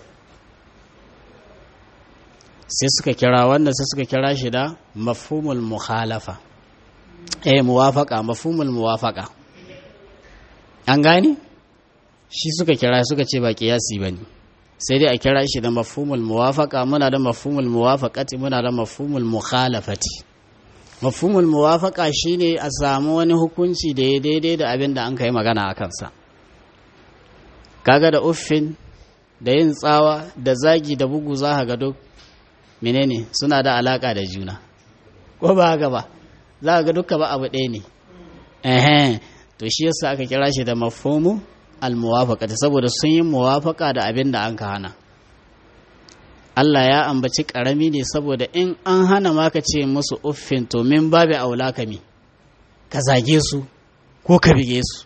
sai suka kira wannan sai suka kira shi da mafhumul mukhalafa eh muwafaqa mafhumul muwafaqa an gane shi suka kira suka ce ba kiyasi bane sai dai a kira shi da mafhumul muwafaqa muna da mafhumul muwafaqati muna da mafhumul mukhalafati mafhumul muwafaqa shine a samu wani hukunci da ya daidai da abin da an kai magana a kansa kaga da uffin da yin tsawa da zagi da bugu za ga duk menene suna da alaka da juna ko ba haka ba za ga duka ba abu ɗaya ne ehe to shi yasa aka kira shi da mafhumu almuwafaqati saboda sun yi muwafaqa da abin da an ka hana Allah ya ambaci karami ne saboda in an hana maka ce musu uffin to min babu aula ka mi ka zage su ko ka bige su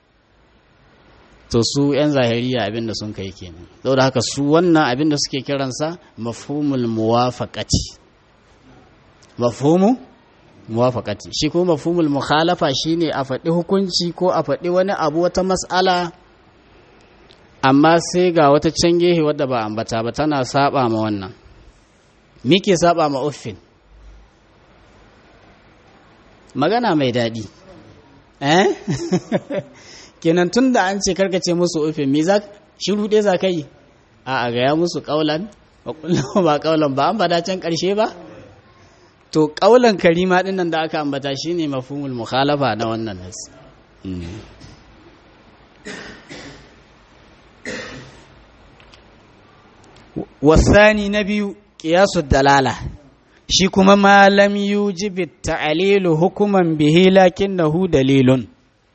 to su yan zahiriya abin da sun kai kenan saboda haka su wannan abin da suke kiransa mafhumul muwafaqati mafhumu muwafaqati shi kuma mafhumul mukhalafa shine a faɗi hukunci ko a faɗi wani abu wata mas'ala amma sai ga wata can gehe wadda ba ambata ba tana saba ma wannan ke saba ma uffin magana mai daɗi eh kenan tun da an ce karkace musu uffin me za shiru ɗaya za ka yi a a gaya musu ƙaulan ba ƙaulan ba an bada can ƙarshe ba to ƙaulan karima ɗin nan da aka ambata shine mafhumul mukhalafa na wannan nasi wasani na biyu ƙiyasu dalala shi kuma malam yujibi ta'alilu hukuman bihi lakinnahu dalilun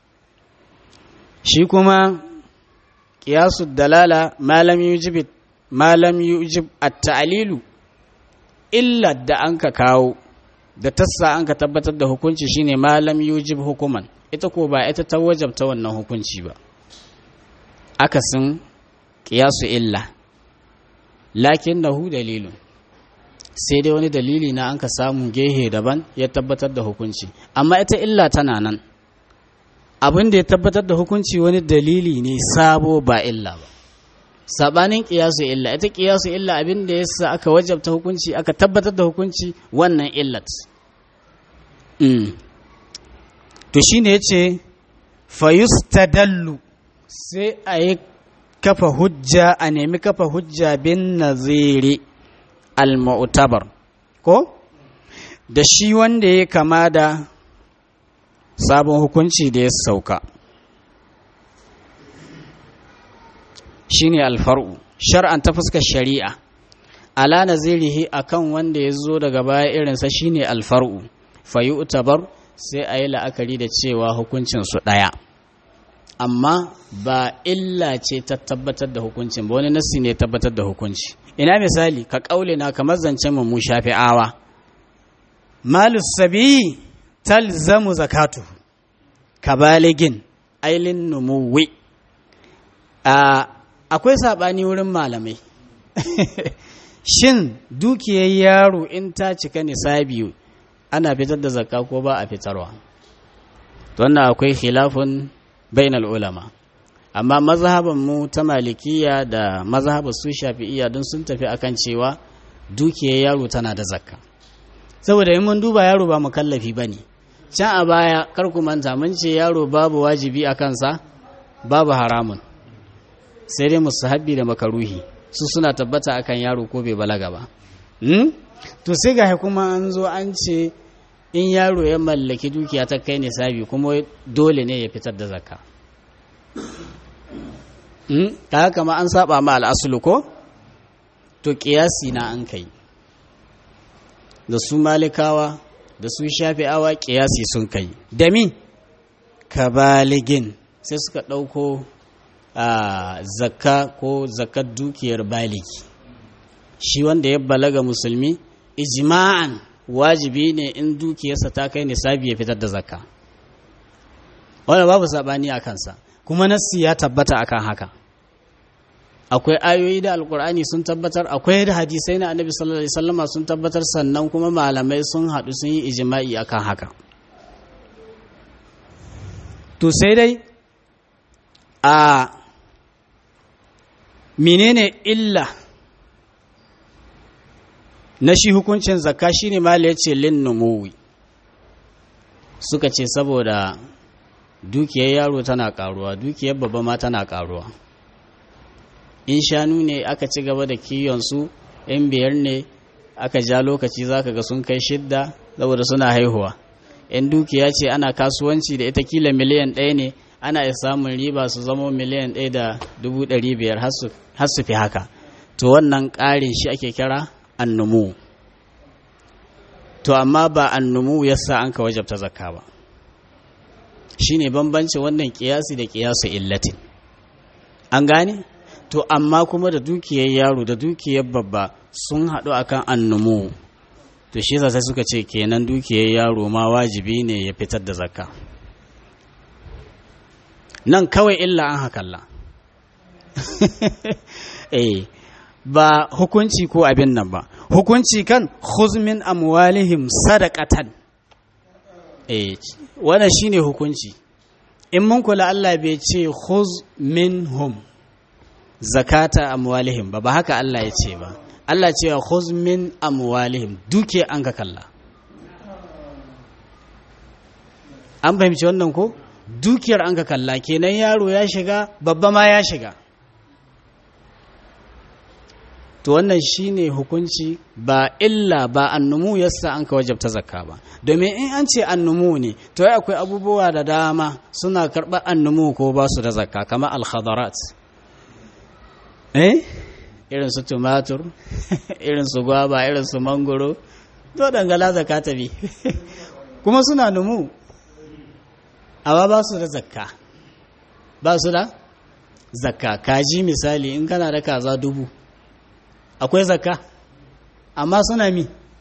shi kuma ƙiyasu dalala malam yujibi malam yujib at-ta'alilu illa da an ka kawo da tassa an ka tabbatar da hukunci shine malam yujib hukuman ita ko ba ita ta wajabta wannan hukunci ba akasin ƙiyasu illa lakin nahu dalilun sai dai wani dalili na an ka samu gehe daban ya tabbatar da hukunci amma ita illa tana nan abin da ya tabbatar da hukunci wani dalili ne sabo ba illa ba sabanin kiyasu illa ita kiyasu illa abin da yasa aka wajabta hukunci aka tabbatar da hukunci wannan illat to shine yace fayustadallu sai a yi kafa hujja a nemi kafa hujja bin naziri al-mu'tabar ko da shi wanda ya kama da sabon hukunci da ya sauka shine alfar'u shar'an ta fuskar shari'a ala nazirihi akan wanda ya zo daga baya irinsa shine alfar'u fayi utabar sai a yi la'akari da cewa hukuncinsu ɗaya amma ba illa ce ta tabbatar da hukuncin ba wani nassi ne tabbatar da hukunci ina misali ka kaule na kamar zancen mu shafi'awa malus sabi talzamu zakatu ka baligin ailin numuwi akwai saɓani wurin malamai shin dukiyar yaro in ta cika nisabi ana fitar da zakka ko ba a fitarwa wannan akwai khilafun bainal ulama amma mazhaban mu ta malikiya da mazhaban su shafi'iyya don sun tafi akan cewa dukiyar yaro tana da zakka saboda in mun duba yaro ba mukallafi bane can a baya kar ku manta mun ce yaro babu wajibi a kansa babu haramun sai dai musahabbi da makaruhi su suna tabbata akan yaro ko bai balaga ba to sai ga kuma an zo an ce in yaro ya mallaki dukiya ta kai nisabi kuma dole ne ya fitar da zakka ta kama an saba ma al'asulu ko to kiyasi na an kai da su malikawa da su shafi'awa kiyasi sun kai da mi kabaligin sai suka ɗauko a zakka ko zakkar dukiyar baligi shi wanda ya balaga musulmi ijma'an wajibi ne in dukiyarsa ta kai nisabi ya fitar da zakka wanda babu sabani a kansa kuma nassi ya tabbata akan haka akwai ayoyi da alkur'ani sun tabbatar akwai da hadisai na annabi sallallahu alaihi wasallama sun tabbatar sannan kuma malamai sun haɗu sun yi ijma'i akan haka to sai dai a menene illa na shi hukuncin zakka shine mala yace lin numuwi suka ce saboda dukiyar yaro tana karuwa dukiyar babba ma tana karuwa in shanu ne aka ci gaba da kiyon su in biyar ne aka ja lokaci zaka ga sun kai shidda saboda suna haihuwa in dukiya ce ana kasuwanci da ita kila miliyan ɗaya ne ana iya samun riba su zama miliyan ɗaya da dubu ɗari biyar har su fi haka to wannan ƙarin shi ake kira annumu to amma ba annumu yasa an ka wajabta zakka ba shine bambanci wannan kiyasi da kiyasu illatin an gane to amma kuma da dukiyar yaro da dukiyar babba sun haɗu akan annumu to shi sai suka ce kenan dukiyar yaro ma wajibi ne ya fitar da zakka nan kawai illa an hakalla eh ba hukunci ko abin nan ba hukunci kan khuzmin amwalihim sadaqatan eh wannan shine hukunci in mun kula Allah bai ce khuz minhum zakata amwalihim ba ba haka Allah ya ce ba Allah ce khuz min amwalihim duke an ka kalla an fahimci wannan ko dukiyar an ka kalla kenan yaro ya shiga babba ma ya shiga to wannan shine hukunci ba illa ba annumu yasa an ka wajabta zakka ba domin in an ce annumu ne to ya akwai abubuwa da dama suna karɓar annumu ko ba su da zakka kamar alhadarat eh irin su tumatur irin su gwaba irin su mangoro to dangala zakka ta bi kuma suna numu amma ba su da zakka ba su da zakka kaji misali in kana da kaza dubu akwai zakka amma suna mi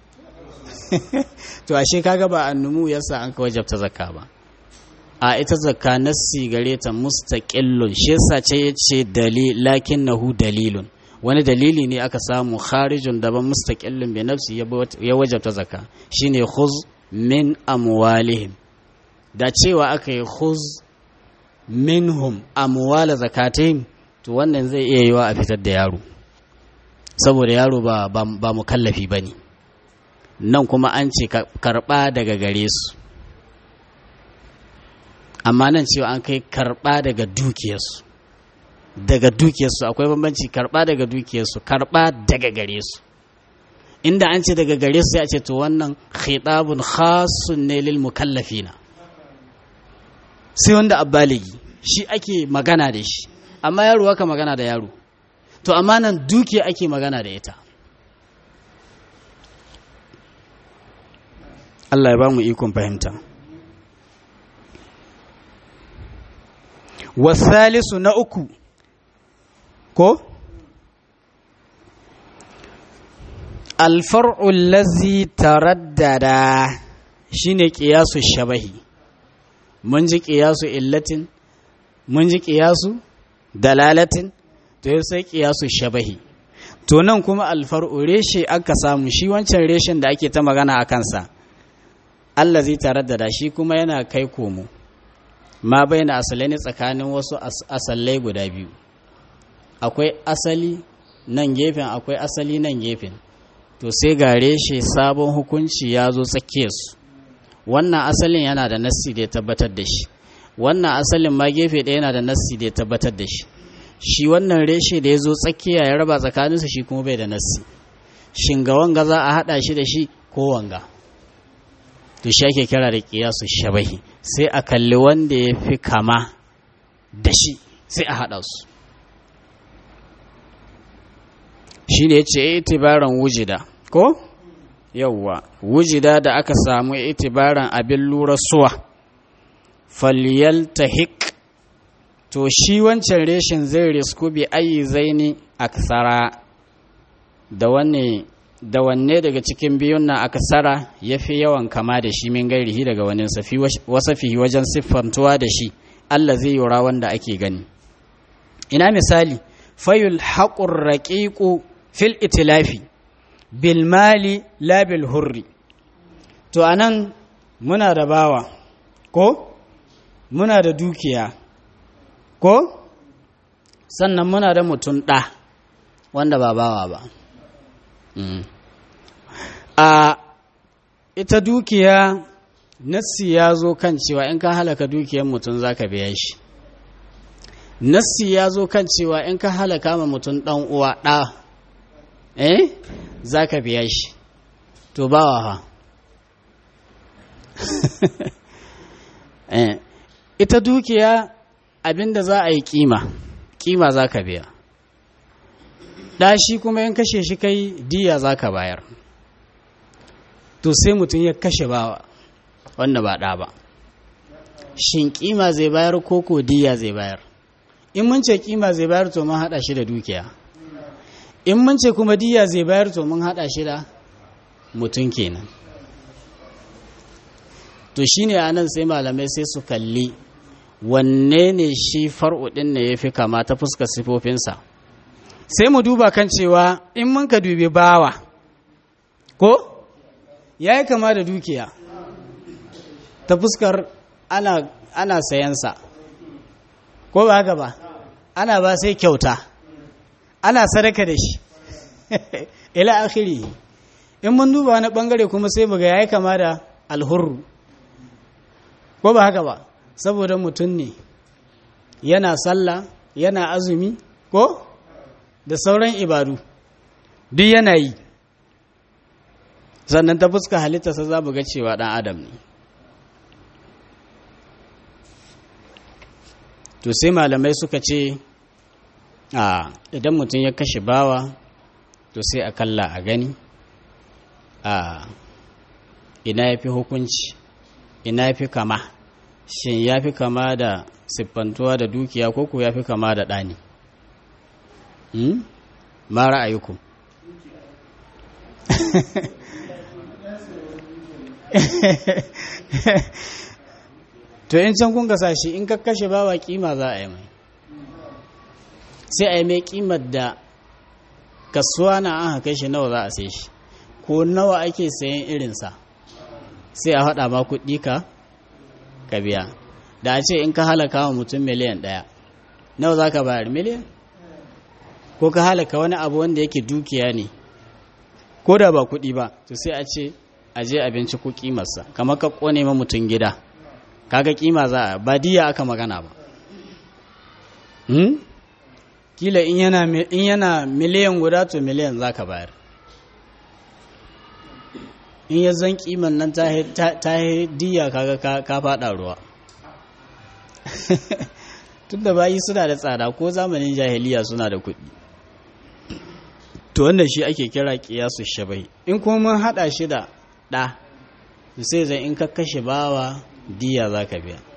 to ashe kaga ba annumu yasa an ka wajabta zakka ba a ita zakka nassi gare ta mustaqillun shi yasa ce yace dalil lakinnahu dalilun wani dalili ne aka samu kharijun daban mustaqillun bi nafsi ya wajabta zakka shine khuz min amwalihim da cewa aka yi khuz minhum amwala zakatihim to wannan zai iya yiwa a fitar da yaro saboda yaro ba ba mukallafi bane nan kuma an ce karba daga gare su amma nan cewa an kai karba daga dukiyarsu daga dukiyarsu akwai bambanci karba daga dukiyarsu karba daga gare su inda an ce daga gare su ya ce to wannan khitabun khasun ne lil mukallafina sai wanda abbaligi shi ake magana da shi amma yaro haka magana da yaro to amma nan dukiya ake magana da ita Allah ya ba mu ikon fahimta wasalisu na uku ko alfar'u lazi taraddada shine qiyasu shabahi mun ji qiyasu illatin mun ji qiyasu dalalatin to sai qiyasu shabahi to nan kuma alfar'u reshe aka samu shi wancan reshen da ake ta magana a kansa allazi taraddada shi kuma yana kai komo ma baina asalai ne tsakanin wasu asallai guda biyu akwai asali nan gefen akwai asali nan gefen to sai ga reshe sabon hukunci ya zo tsakiyarsu wannan asalin yana da nassi da ya tabbatar da shi wannan asalin ma gefe ɗaya yana da nassi da ya tabbatar da shi shi wannan reshe da ya zo tsakiya ya raba tsakaninsa shi kuma bai da nassi shin ga wanga za a haɗa shi da shi ko wanga to shi ake kira da ƙiyasu shabahi sai a kalli wanda ya fi kama da shi sai a haɗa su shi ne ya ce itibaran wujida ko yauwa wujida da aka samu itibaran abin lura suwa falyaltahik to shi wancan reshen zai risku bi ayi zaini aksara da wanne da wanne daga cikin biyun na aksara ya fi yawan kama da shi min gairihi daga wani safi wasafi wajen siffantuwa da shi Allah zai yura wanda ake gani ina misali fayul haƙur raƙiƙu fil itilafi bil mali la bil hurri to anan muna da bawa ko muna da dukiya ko sannan muna da mutum ɗa wanda ba bawa ba a ita dukiya nassi ya zo kan cewa in ka halaka dukiyar mutum za ka biya shi nassi ya zo kan cewa in ka halaka ma mutum ɗan uwa ɗa eh za ka biya shi to bawa ha eh ita dukiya abinda za a yi kima kima za ka biya ɗashi kuma in kashe shi kai diya za ka bayar to sai mutum ya kashe bawa wanda ba ɗa ba shin kima zai bayar ko ko diya zai bayar in mun ce kima zai bayar to mun haɗa shi da dukiya in mun ce kuma diya zai bayar to mun haɗa shi da mutum kenan to shine anan sai malamai sai su kalli wanne ne shi far'u ɗin ne ya fi kama ta fuskar sifofinsa sai mu duba kan cewa in mun ka dubi bawa ko ya yi kama da dukiya ta fuskar ana, ana sayansa ko ba haka ba ana ba sai kyauta ana sadaka da shi ila akhiri in mun duba wani bangare kuma sai muga ya yi kama da alhurru ko ba haka ba saboda mutum ne yana sallah yana azumi ko da sauran ibadu duk yana yi sannan ta fuska halittarsa za mu ga cewa ɗan adam ne to sai malamai suka ce a idan mutum ya kashe bawa to sai a kalla a gani a ina ya fi hukunci ina ya fi kama shin ya fi kama da siffantuwa da dukiya ko ku ya fi kama da ɗani ma ra'ayiku to in can kun gasa shi in ka kashe bawa kima za a yi mai sai a yi mai kimar da kasuwa na an haka shi nawa za a sai shi ko nawa ake sayan irinsa sai a haɗa ma kuɗi ka ka biya da a ce in ka halaka wa mutum miliyan ɗaya nawa za ka bayar miliyan ko ka halaka wani abu wanda yake dukiya ne ko da ba kuɗi ba to sai a ce a je abinci ko kimarsa kamar ka kone ma mutum gida kaga kima za a ba diya aka magana ba hmm? kila in yana in yana miliyan guda to miliyan za ka bayar in ya zan kiman nan ta yi diya kaga ka faɗa ruwa tun da bayi suna da tsada ko zamanin jahiliya suna da kuɗi to wannan shi ake kira kiyasu shabai in kuma mun haɗa shi da ɗa sai zai in ka kashe bawa diya za ka biya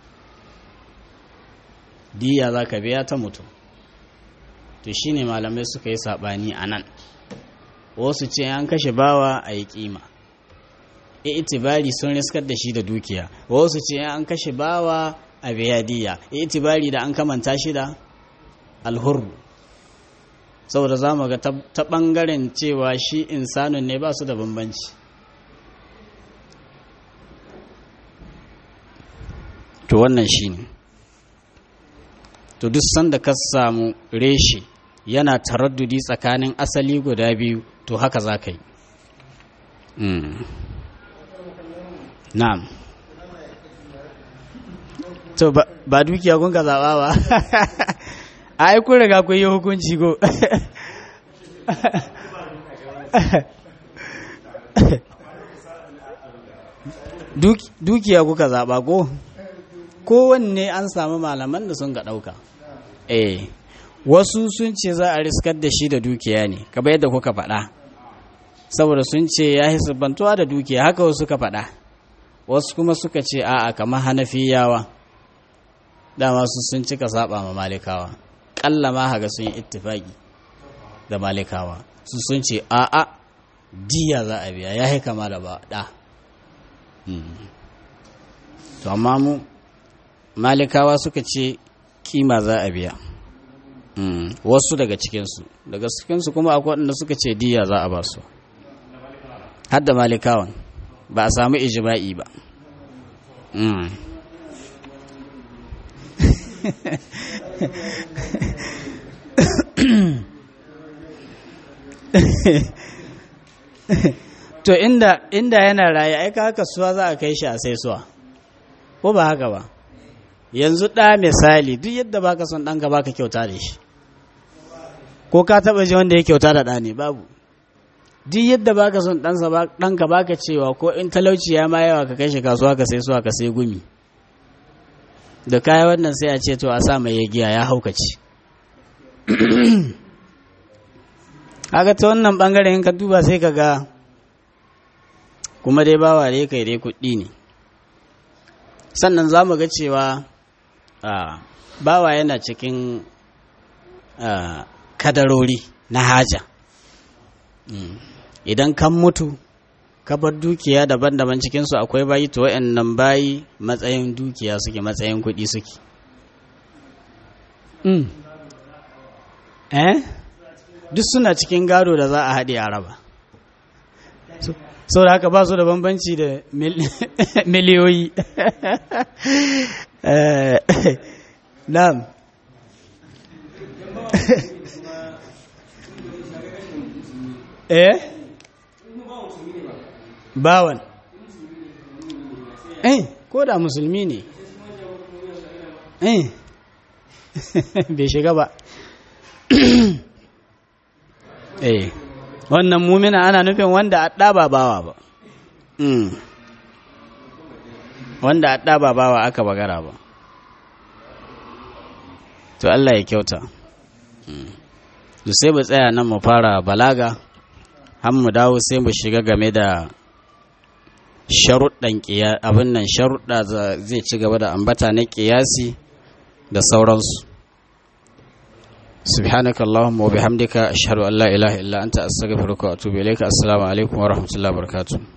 diya za ka biya ta mutum to shi ne malamai suka yi saɓani a nan wasu ce an kashe bawa a yi ƙima itibari sun riskar da shi da dukiya wasu ce an kashe bawa a biya diya itibari da an kamanta shi da alhurru saboda za mu ga ta ɓangaren cewa shi insanun ne ba su da bambanci to wannan shi ne to duk sanda ka samu reshe yana taraddudi tsakanin asali guda biyu to haka za ka yi na'am to ba dukiya kun ka zaɓa ba a yi kun riga kun yi hukunci ko dukiya kuka zaɓa ko kowanne an samu malaman da sun ga ɗauka eh wasu sun ce za a riskar da shi da dukiya ne kamar yadda kuka faɗa saboda sun ce ya yi sabbantuwa da dukiya haka wasu suka faɗa wasu kuma suka ce a'a kamar hanafiyawa dama su sun cika saba ma malikawa ƙalla ma haga sun yi ittifaki da malikawa su sun ce a'a diya za a biya ya yi kama da ba ɗa to amma mu malikawa suka ce kima za a biya wasu daga cikinsu daga cikinsu kuma akwai waɗanda suka ce diya za a ba su har da malikawan ba a samu ijima'i ba to inda inda yana raye ai ka kasuwa za a kai shi a sai suwa ko ba haka ba yanzu ɗa misali duk yadda baka son ɗanka baka kyauta da shi ko ka taɓa ji wanda ya kyauta da ɗa ne babu duk yadda baka son ɗansa ɗanka baka cewa ko in talauci ya ma yawa ka kai shi kasuwa ka sai suwa ka sai gumi da kaya wannan sai a ce to a sa mai ya giya ya haukace haka ta wannan bangare in ka duba sai ka ga kuma dai bawa dai kai dai kuɗi ne sannan za mu ga cewa bawa yana cikin kadarori na haja idan kan mutu ka bar dukiya daban-daban cikinsu akwai bayi to nan bayi matsayin dukiya suke matsayin kuɗi suke eh duk suna cikin gado da za a haɗe a raba sau da haka ba su da bambanci da miliyoyi na'am eh bawan eh ko da musulmi ne eh bai shiga ba eh wannan mumina ana nufin wanda a ɗaba bawa ba wanda a ɗaba bawa aka bagara ba to Allah ya kyauta to sai mu tsaya nan mu fara balaga har mu dawo sai mu shiga game da sharuɗan abin nan sharuɗa zai ci gaba da ambata na ƙiyasi da sauransu سبحانك اللهم وبحمدك أشهد أن لا إله إلا أنت أستغفرك وأتوب إليك السلام عليكم ورحمة الله وبركاته